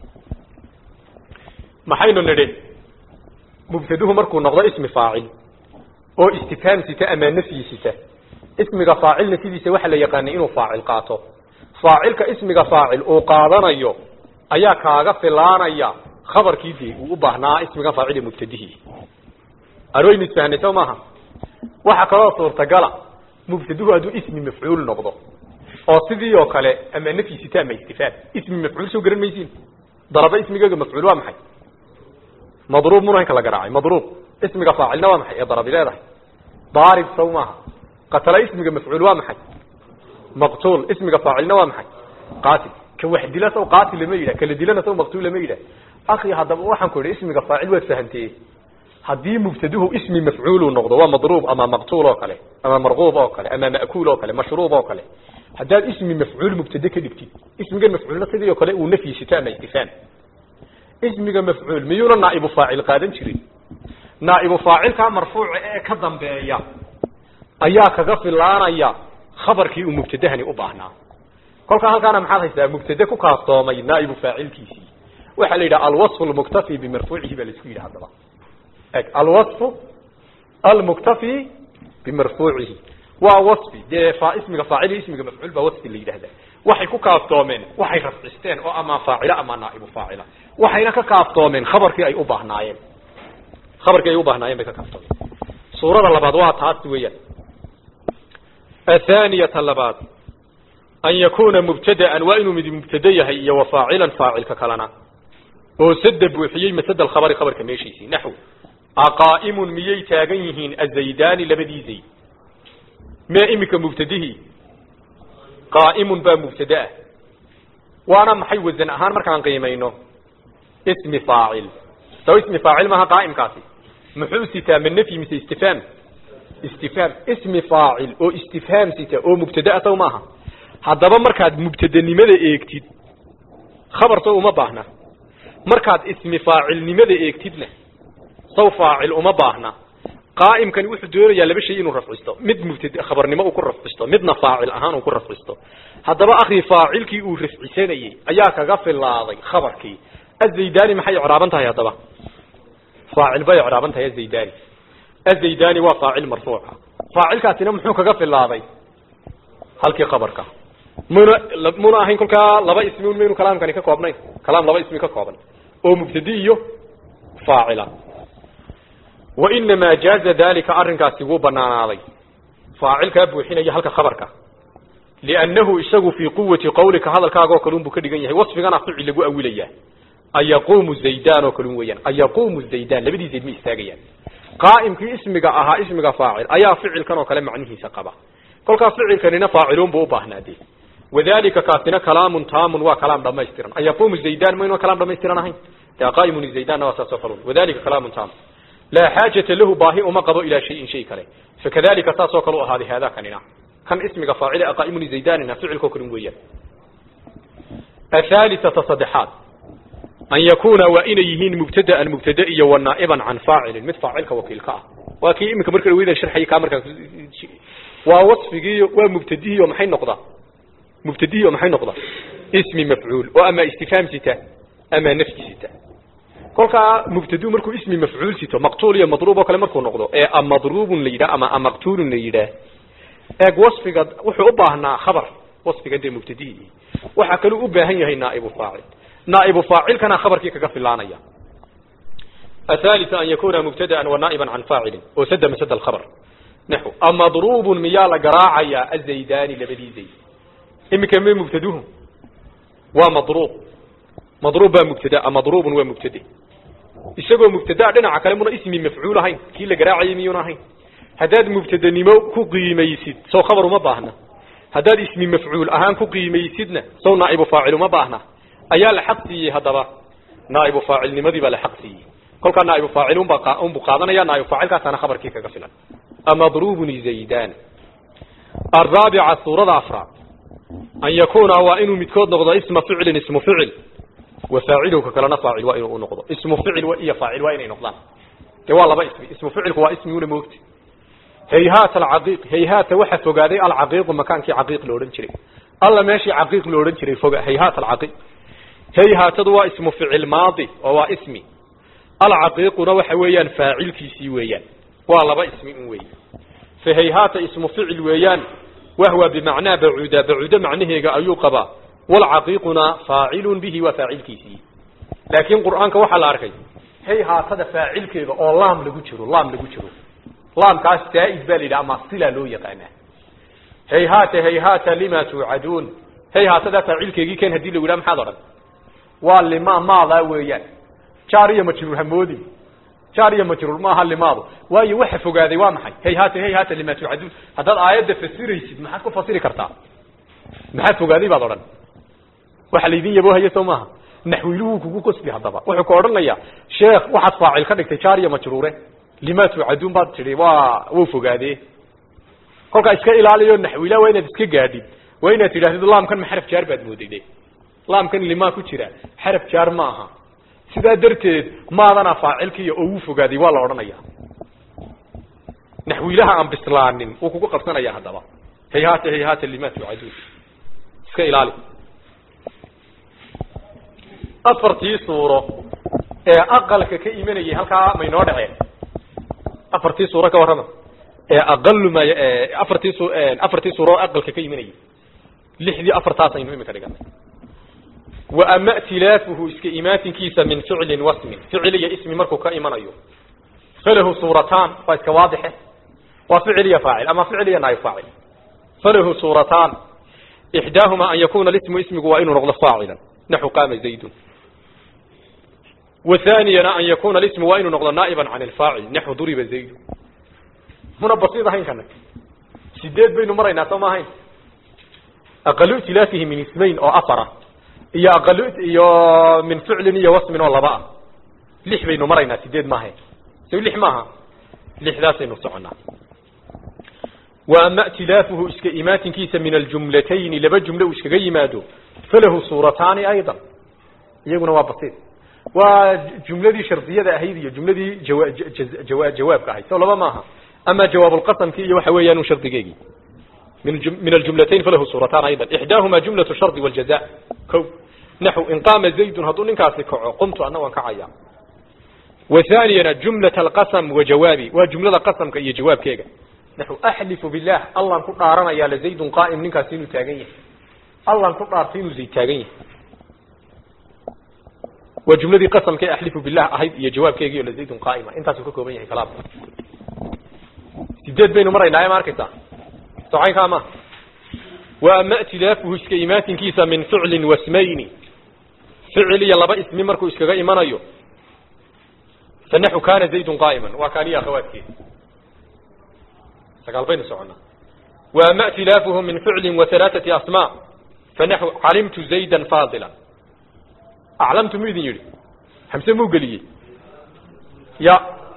maxaynu nidhi mubtaduhu markuu noqdo ismi faacil oo istifhaam sita ama nafyi sita ismiga faacilna sidiisa waxaa la yaqaanay inuu faacil qaato faacilka ismiga faacil uu qaadanayo ayaa kaaga filaanaya khabarkii dee uu u baahnaa ismiga faacil ee mubtadihii arwaynu isfahnay soo maaha waxaa kaloo suurtagala mubtaduhu hadduu ismi mafcuul noqdo oo sidii oo kale ama nafyi sita ama istifhaam ismi mafcuul soo garan maysiin daraba ismigeega mafcuul waa maxay madruub muna inka la garaacay madruub ismiga faacilna waa maxay ee darabi leedahay daarib saw maaha qatala ismiga mafcuul waa maxay maqtuul ismiga faacilna waa maxay qaatil ka wax dila saw qaatil lama yidhah kala dilana saw maqtuul lama yidhah akhi haddaba waxaan ku idhi ismiga faacil waad fahantee haddii mubtaduhu ismi mafcuulu noqdo waa madruub ama maqtuul oo kale ama marquub oo kale ama ma'kuul oo kale mashruub oo kale haddaad ismi mafcuul mubtade ka dhigtid ismigan mafcuulna sidii oo kale uu nafyi sito ama istifhaam ismiga mafcuul miyuuna naa'ibu faacil qaadan jirin naa'ibu faacilkaa marfuuca ee ka dambeeya ayaa kaga filaanaya khabarkii uu mubtadahani u baahnaa kolkaa halkaana maxaad haysaa mubtade ku kaaftoomay naaibu faacilkiisii waxaa la yidhaha alwaصfu lmuktafi bimarfuucihi baa laisku yidhi haddaba eg alwaصfu almuktafi bimarfuucihi waa waصfi dee fa ismiga faacil iyo ismiga mafcuul baa waصfi la yidhahda waxay ku kaaftoomeen waxay rafcisteen oo ama faacila ama naaibu faacila waxayna ka kaaftoomeen khabarkii ay u baahnaayeen khabarkii ay u baahnaayeen bay ka kaaftoomeen suurada labaad waa taas weeyaan athaniyata labaad an yakuna mubtadaan waa inuu mid mubtade yahay iyo wa faacilan faacilka kalena oo sada buuxiyey masada alkhabari khabarka meeshiisii naxw aqaa'imun miyay taagan yihiin azaydaani labadii zayd mee iminka mubtadihii qaa'imun baa mubtade ah waana maxay wasan ahaan markaan qiimayno ismi faacil saw ismi faacil maaha qaa'imkaasi muxuu sitaa ma nafyi mise istifhaam istifhaam ismi faacil oo istifhaam sita oo mubtade ah saw maaha haddaba markaad mubtadenimada eegtid khabar saw uma baahna markaad ismi faacilnimada eegtidna saw faacil uma baahna qaa'imkani wuxuu doonayaa laba shay inuu rafcisto mid mubtad khabarnimo uu ku rafcisto midna faacil ahaan uu ku rafcisto haddaba akhi faacilkii uu rafcisanayey ayaa kaga filaaday khabarkii azaydani maxay icraaban tahay haddaba faacil bay icraaban tahay azaydani azaydani waa faacil marfuuca faacilkaasina muxuu kaga filaaday halkii khabarka muna muna ahayn kolkaa laba ismi un maynu kalaamkani ka koobnayn kalaam laba ismi ka kooban oo mubtadi iyo faacila wainamaa jaaza dalika arrinkaasi wuu banaanaaday faacilkaa buuxinaya halka khabarka liannahu isagu fii quwati qawlika hadalkaaga oo kalun buu ka dhigan yahay wasfigana ficil lagu awilayaa ayaquumu zaydan oo kalun weeyaan ayaquumu zaydan labadii zayd ma istaagayaan qaa'imkii ismiga ahaa ismiga faacil ayaa ficilkan oo kale macnihiisa qaba kolkaa ficilkanina faacilun buu u baahnaadee wadalika kaasina kalaamun taamun waa kalaam dhamaystiran ayaquumu zaydan maynu kalaam dhamaystiran ahayn dee qaa'imun zaydanna waa saasoo kalun wadalika kalaamun taamun laa xaajata lahu baahi uma qabo ilaa shayin shay kale fakadalika saasoo kale u ahaaday haadaa kanina kan ismiga faacile aqaa'imun zaydanina ficilkoo kalun weeyaan athaalithata saddexaad an yakuna waa inay yihiin mubtadaan mubtade iyo wanaa'iban can faacilin mid faacilka wakiilka ah waa kii iminka marka dhaweydan sharxayay kaa markaa waa wasfigiiyo waa mubtadihiio maxay noqdaa mubtadihiio maxay noqdaa ismi mafcuul oo ama istifhaam sita ama nafyi sita kolkaa mubtadu markuu ismi mafcuul sito maqtuul iyo madruub oo kale markuu noqdo ee amadruubun la yidhah ama amaqtuulun la yidhaah eeg wasfiga wuxuu u baahnaa khabar wasfiga dee mubtadihii waxaa kaluu u baahan yahay naaibu faacil naaibu faacilkana khabarkii kaga filaanaya athalitha an yakuna mubtadaan wa naa'iban can faacilin oo sada masada alkhabar naxw amadruubun miyaa la garaacayaa azaydani labadii zayd iminka me mubtaduhu waa madruub madruub baa mubtada madruubun waa mubtade isagoo mubtadaa dhinaca kale muna ismi mafcuul ahayn kii la garaacayay miyuuna ahayn haddaad mubtadanimo ku qiimaysid sow khabar uma baahna haddaad ismi mafcuul ahaan ku qiimaysidna sow naaibu faacil uma baahna ayaa la xaq siiyey haddaba naaibu faacilnimadii baa la xaq siiyey kolkaa naaibu faacil unba unbu qaadanaya naaibu faacilkaasaana khabarkii kaga filan amadruubun zaydan araabica suurada afraad an yakuna waa inuu midkood noqdo isma ficlin ismu ficil وفاعله كلنا فاعل وإنه نقضه اسم فعل وإيا فاعل وإنه نقضان ده والله باسمي اسم فعل هو اسمي ولا موت هيهات العقيق هيهات وحى فوقادي العقيق ومكان كي عقيق لورن جري الله ماشي عقيق لورن جري فوق هيهات العقيق هيهات هو اسم فعل ماضي وهو اسمي العقيق روح ويان فاعل كيسي ويان والله باسمي ويان فهيهات اسم فعل ويان وهو بمعنى بعودة بعودة معناه أيوقبا والعقيقنا فاعل به وفاعل كيسي لكن قرآنك وحا الأركي هي هاتذا فاعل كيغا أو لام لغو جرو لام لغو جرو لام كاس تائد بالي لأما صلة لو يقانا هي هات هي هات لما توعدون هي هاتذا فاعل كيغي كان هدي لغو لام حضرا واللما ما لا ويان جارية مجرور همودي جارية مجرور ما هل لماضو واي وحي فقادي وامحي هي هات هي هات لما توعدون هذا الآيات فسيري سيد ما حكو فسيري كرتا ما حد فقادي بعض waxa la idin yabo hayo soomaha naxwiluhu kugu qosbi hadaba wuxuu ka oranayaa sheekh waxaad faacil ka dhigtay jaariya majruure lima tu'adun baad tiri waa wuu fogaade kolka iska ilaaliyo naxwila waa inaad iska gaadhid waa inaad tidhaahdid laamkan ma xaraf jaar baad moodayday laamkan lima ku jira xaraf jaar ma aha sidaa darteed maadana faacilkiiyo oo wuu fogaaday waa la odhanayaa naxwilaha aan bislaanin wuu kugu qabsanaya haddaba hayhaata hayhaata lima tu'adun iska ilaali afartii suuro ee aqalka ka imanayay halkaa maynoo dhaceen afartii suuro ka warrama ee aqalu ma afartii su afartii suuro oo aqalka ka imanayay lixdii afartaas aynu imika dhiganay wa ama tilaafuhu iska imaatinkiisa min ficlin wasmin ficil iyo ismi markuu ka imanayo falahu suurataan waa iska waadixe waa ficil iyo faacil ama ficil iyo naayib faacil falahu suurataan ixdaahuma an yakuna lismu ismigu waa inuu noqdo faacilan naxu qaama zaydun وثانيا أن يكون الاسم وإن نقض نائبا عن الفاعل نحو ضرب زيد هنا بسيطة هين كانت سديد بين مرينا سوما هين أقل ائتلافه من اسمين أو أفرة إيا أقل إيا من فعل إيا واسم ولا بقى لح بين مرينا سديد ما هين سوي لح ماها لح ذا سينصعنا وأما ائتلافه اسك إمات كيس من الجملتين لبا جملة اسك غيمادو فله صورتان أيضا يقولون بسيط waa jumladii shardiyada ahayd iyo jumladii jawa jawaabka ahayd soo laba maaha ama jawaabulqasamki iyo waxa weeyaan shardigeegii min min aljumlatayn falahu suuratan aydan ixdaahuma jumlatu shardi waljaza ko naxu in qaama zaydun hadduu ninkaasi kaco qumtu anna waan kacaya وثانيا جملة القسم وجوابي وجملة قسم كي جواب كيغا نحو أحلف بالله الله نكو دارنا يا لزيد قائم نكا سينو تاغنيه الله نكو دار سينو زي تاغنيه وجملة قسم كي أحلف بالله أهيد يا جواب كي يقول زيد قائمة انت سكوكو بنيه كلام سيدات بين مرة لا ماركتا صحيح كاما وأما ائتلافه اسكيمات كيسا من فعل واسمين فعل يلبا اسم مركو اسكغا إيمانيو فنحو كان زيد قائما وكان يا أخواتك سقال بين سعنا وأما ائتلافه من فعل وثلاثة أسماء فنحو علمت زيدا فاضلا أعلمت مو إذن يري حمسة مو قليي يا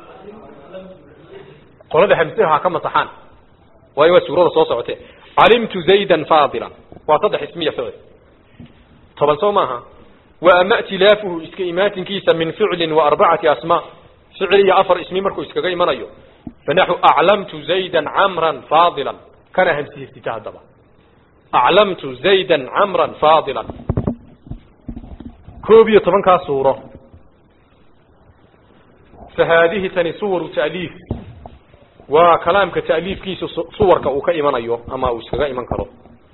قولنا حمسة كما صحان وأيوة سورة صوصة عتي علمت زيدا فاضلا واتضح اسمية فعل طبعا سو ماها وأما ائتلافه اسكيمات كيسا من فعل وأربعة أسماء فعل يا أفر اسمي مركو اسكغي منايو فنحو أعلمت زيدا عمرا فاضلا كان همسيه افتتاح دبا أعلمت زيدا عمرا فاضلا كوب iyo tobankaa suuro فهذه tani suwaru تأliif waa kalaamka تأliifkiisa suwarka uu ka imanayo ama uu iskaga iman karo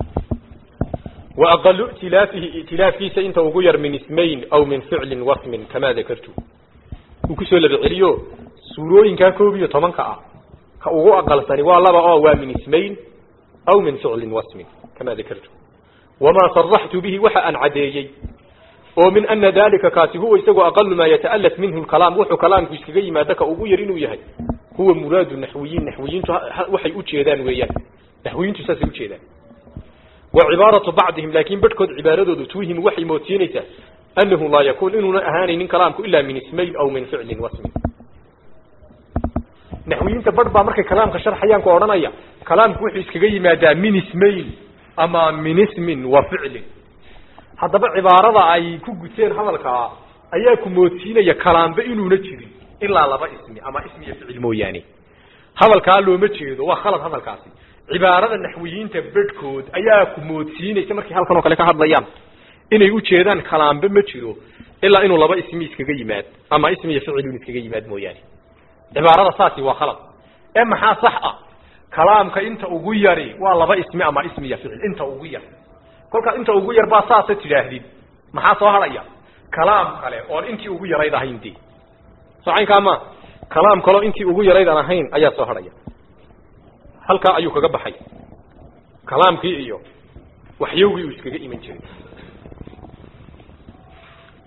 وأقل ائتلافه ائتلاafkiisa inta ugu yar min ismayn أو min ficli wasmin kamaa dakartu uu kusoo laba celiyo suurooyinkaa koob iyo tobanka ah ka ugu aqalsani waa laba oo waa min ismayn أو min ficli wasmin kamaa dakartu وmaa صرحtu bihi waxa aan cadeeyey oo min ana dalika kaasi huwa isagoo aqalu maa yata'alaf minhu lkalaam wuxuu kalaamku iskaga yimaada ka ugu yar inuu yahay huwa muraadu naxwiyiin naxwiyiintu waxay ujeedaan weeyaan naxwiyiintu saasay ujeedaan wa cibaaratu bacdihim laakiin badhkood cibaaradoodu tuuhimu waxay moodsiinaysaa annahu laa yakuun inuuna ahaanaynin kalaamku ilaa min ismayn aw min ficlin wasmin naxwiyiinta badh baa markay kalaamka sharxayaan ku odhanaya kalaamku wuxuu iskaga yimaadaa min ismayn ama min ismin wa ficlin haddaba cibaarada ay ku guteen hadalkaa ayaa ku moodsiinaya kalaamba inuuna jirin ilaa laba ismi ama ismi iyo ficil mooyaane hadalkaa looma jeedo waa khalad hadalkaasi cibaarada naxwiyiinta bedhkood ayaa ku moodsiinaysa markay halkan oo kale ka hadlayaan inay ujeedaan kalaambe ma jiro ilaa inuu laba ismi iskaga yimaad ama ismi iyo ficilun iskaga yimaad mooyaane cibaarada saasi waa khalad ee maxaa sax ah kalaamka inta ugu yari waa laba ismi ama ismi iyo ficil inta ugu yar kolkaa inta ugu yar baa saasa tidhaahdid maxaa soo hadhaya kalaam kale oon intii ugu yarayd ahayn de socaynkaa ma kalaam kaleo intii ugu yarayd aan ahayn ayaa soo hadhaya halkaa ayuu kaga baxay kalaamkii iyo waxyowgii uu iskaga iman jiray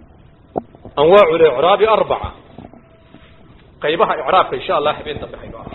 anwaacu licraabi arbaca qaybaha icraabka insha allah habeen dambe hayno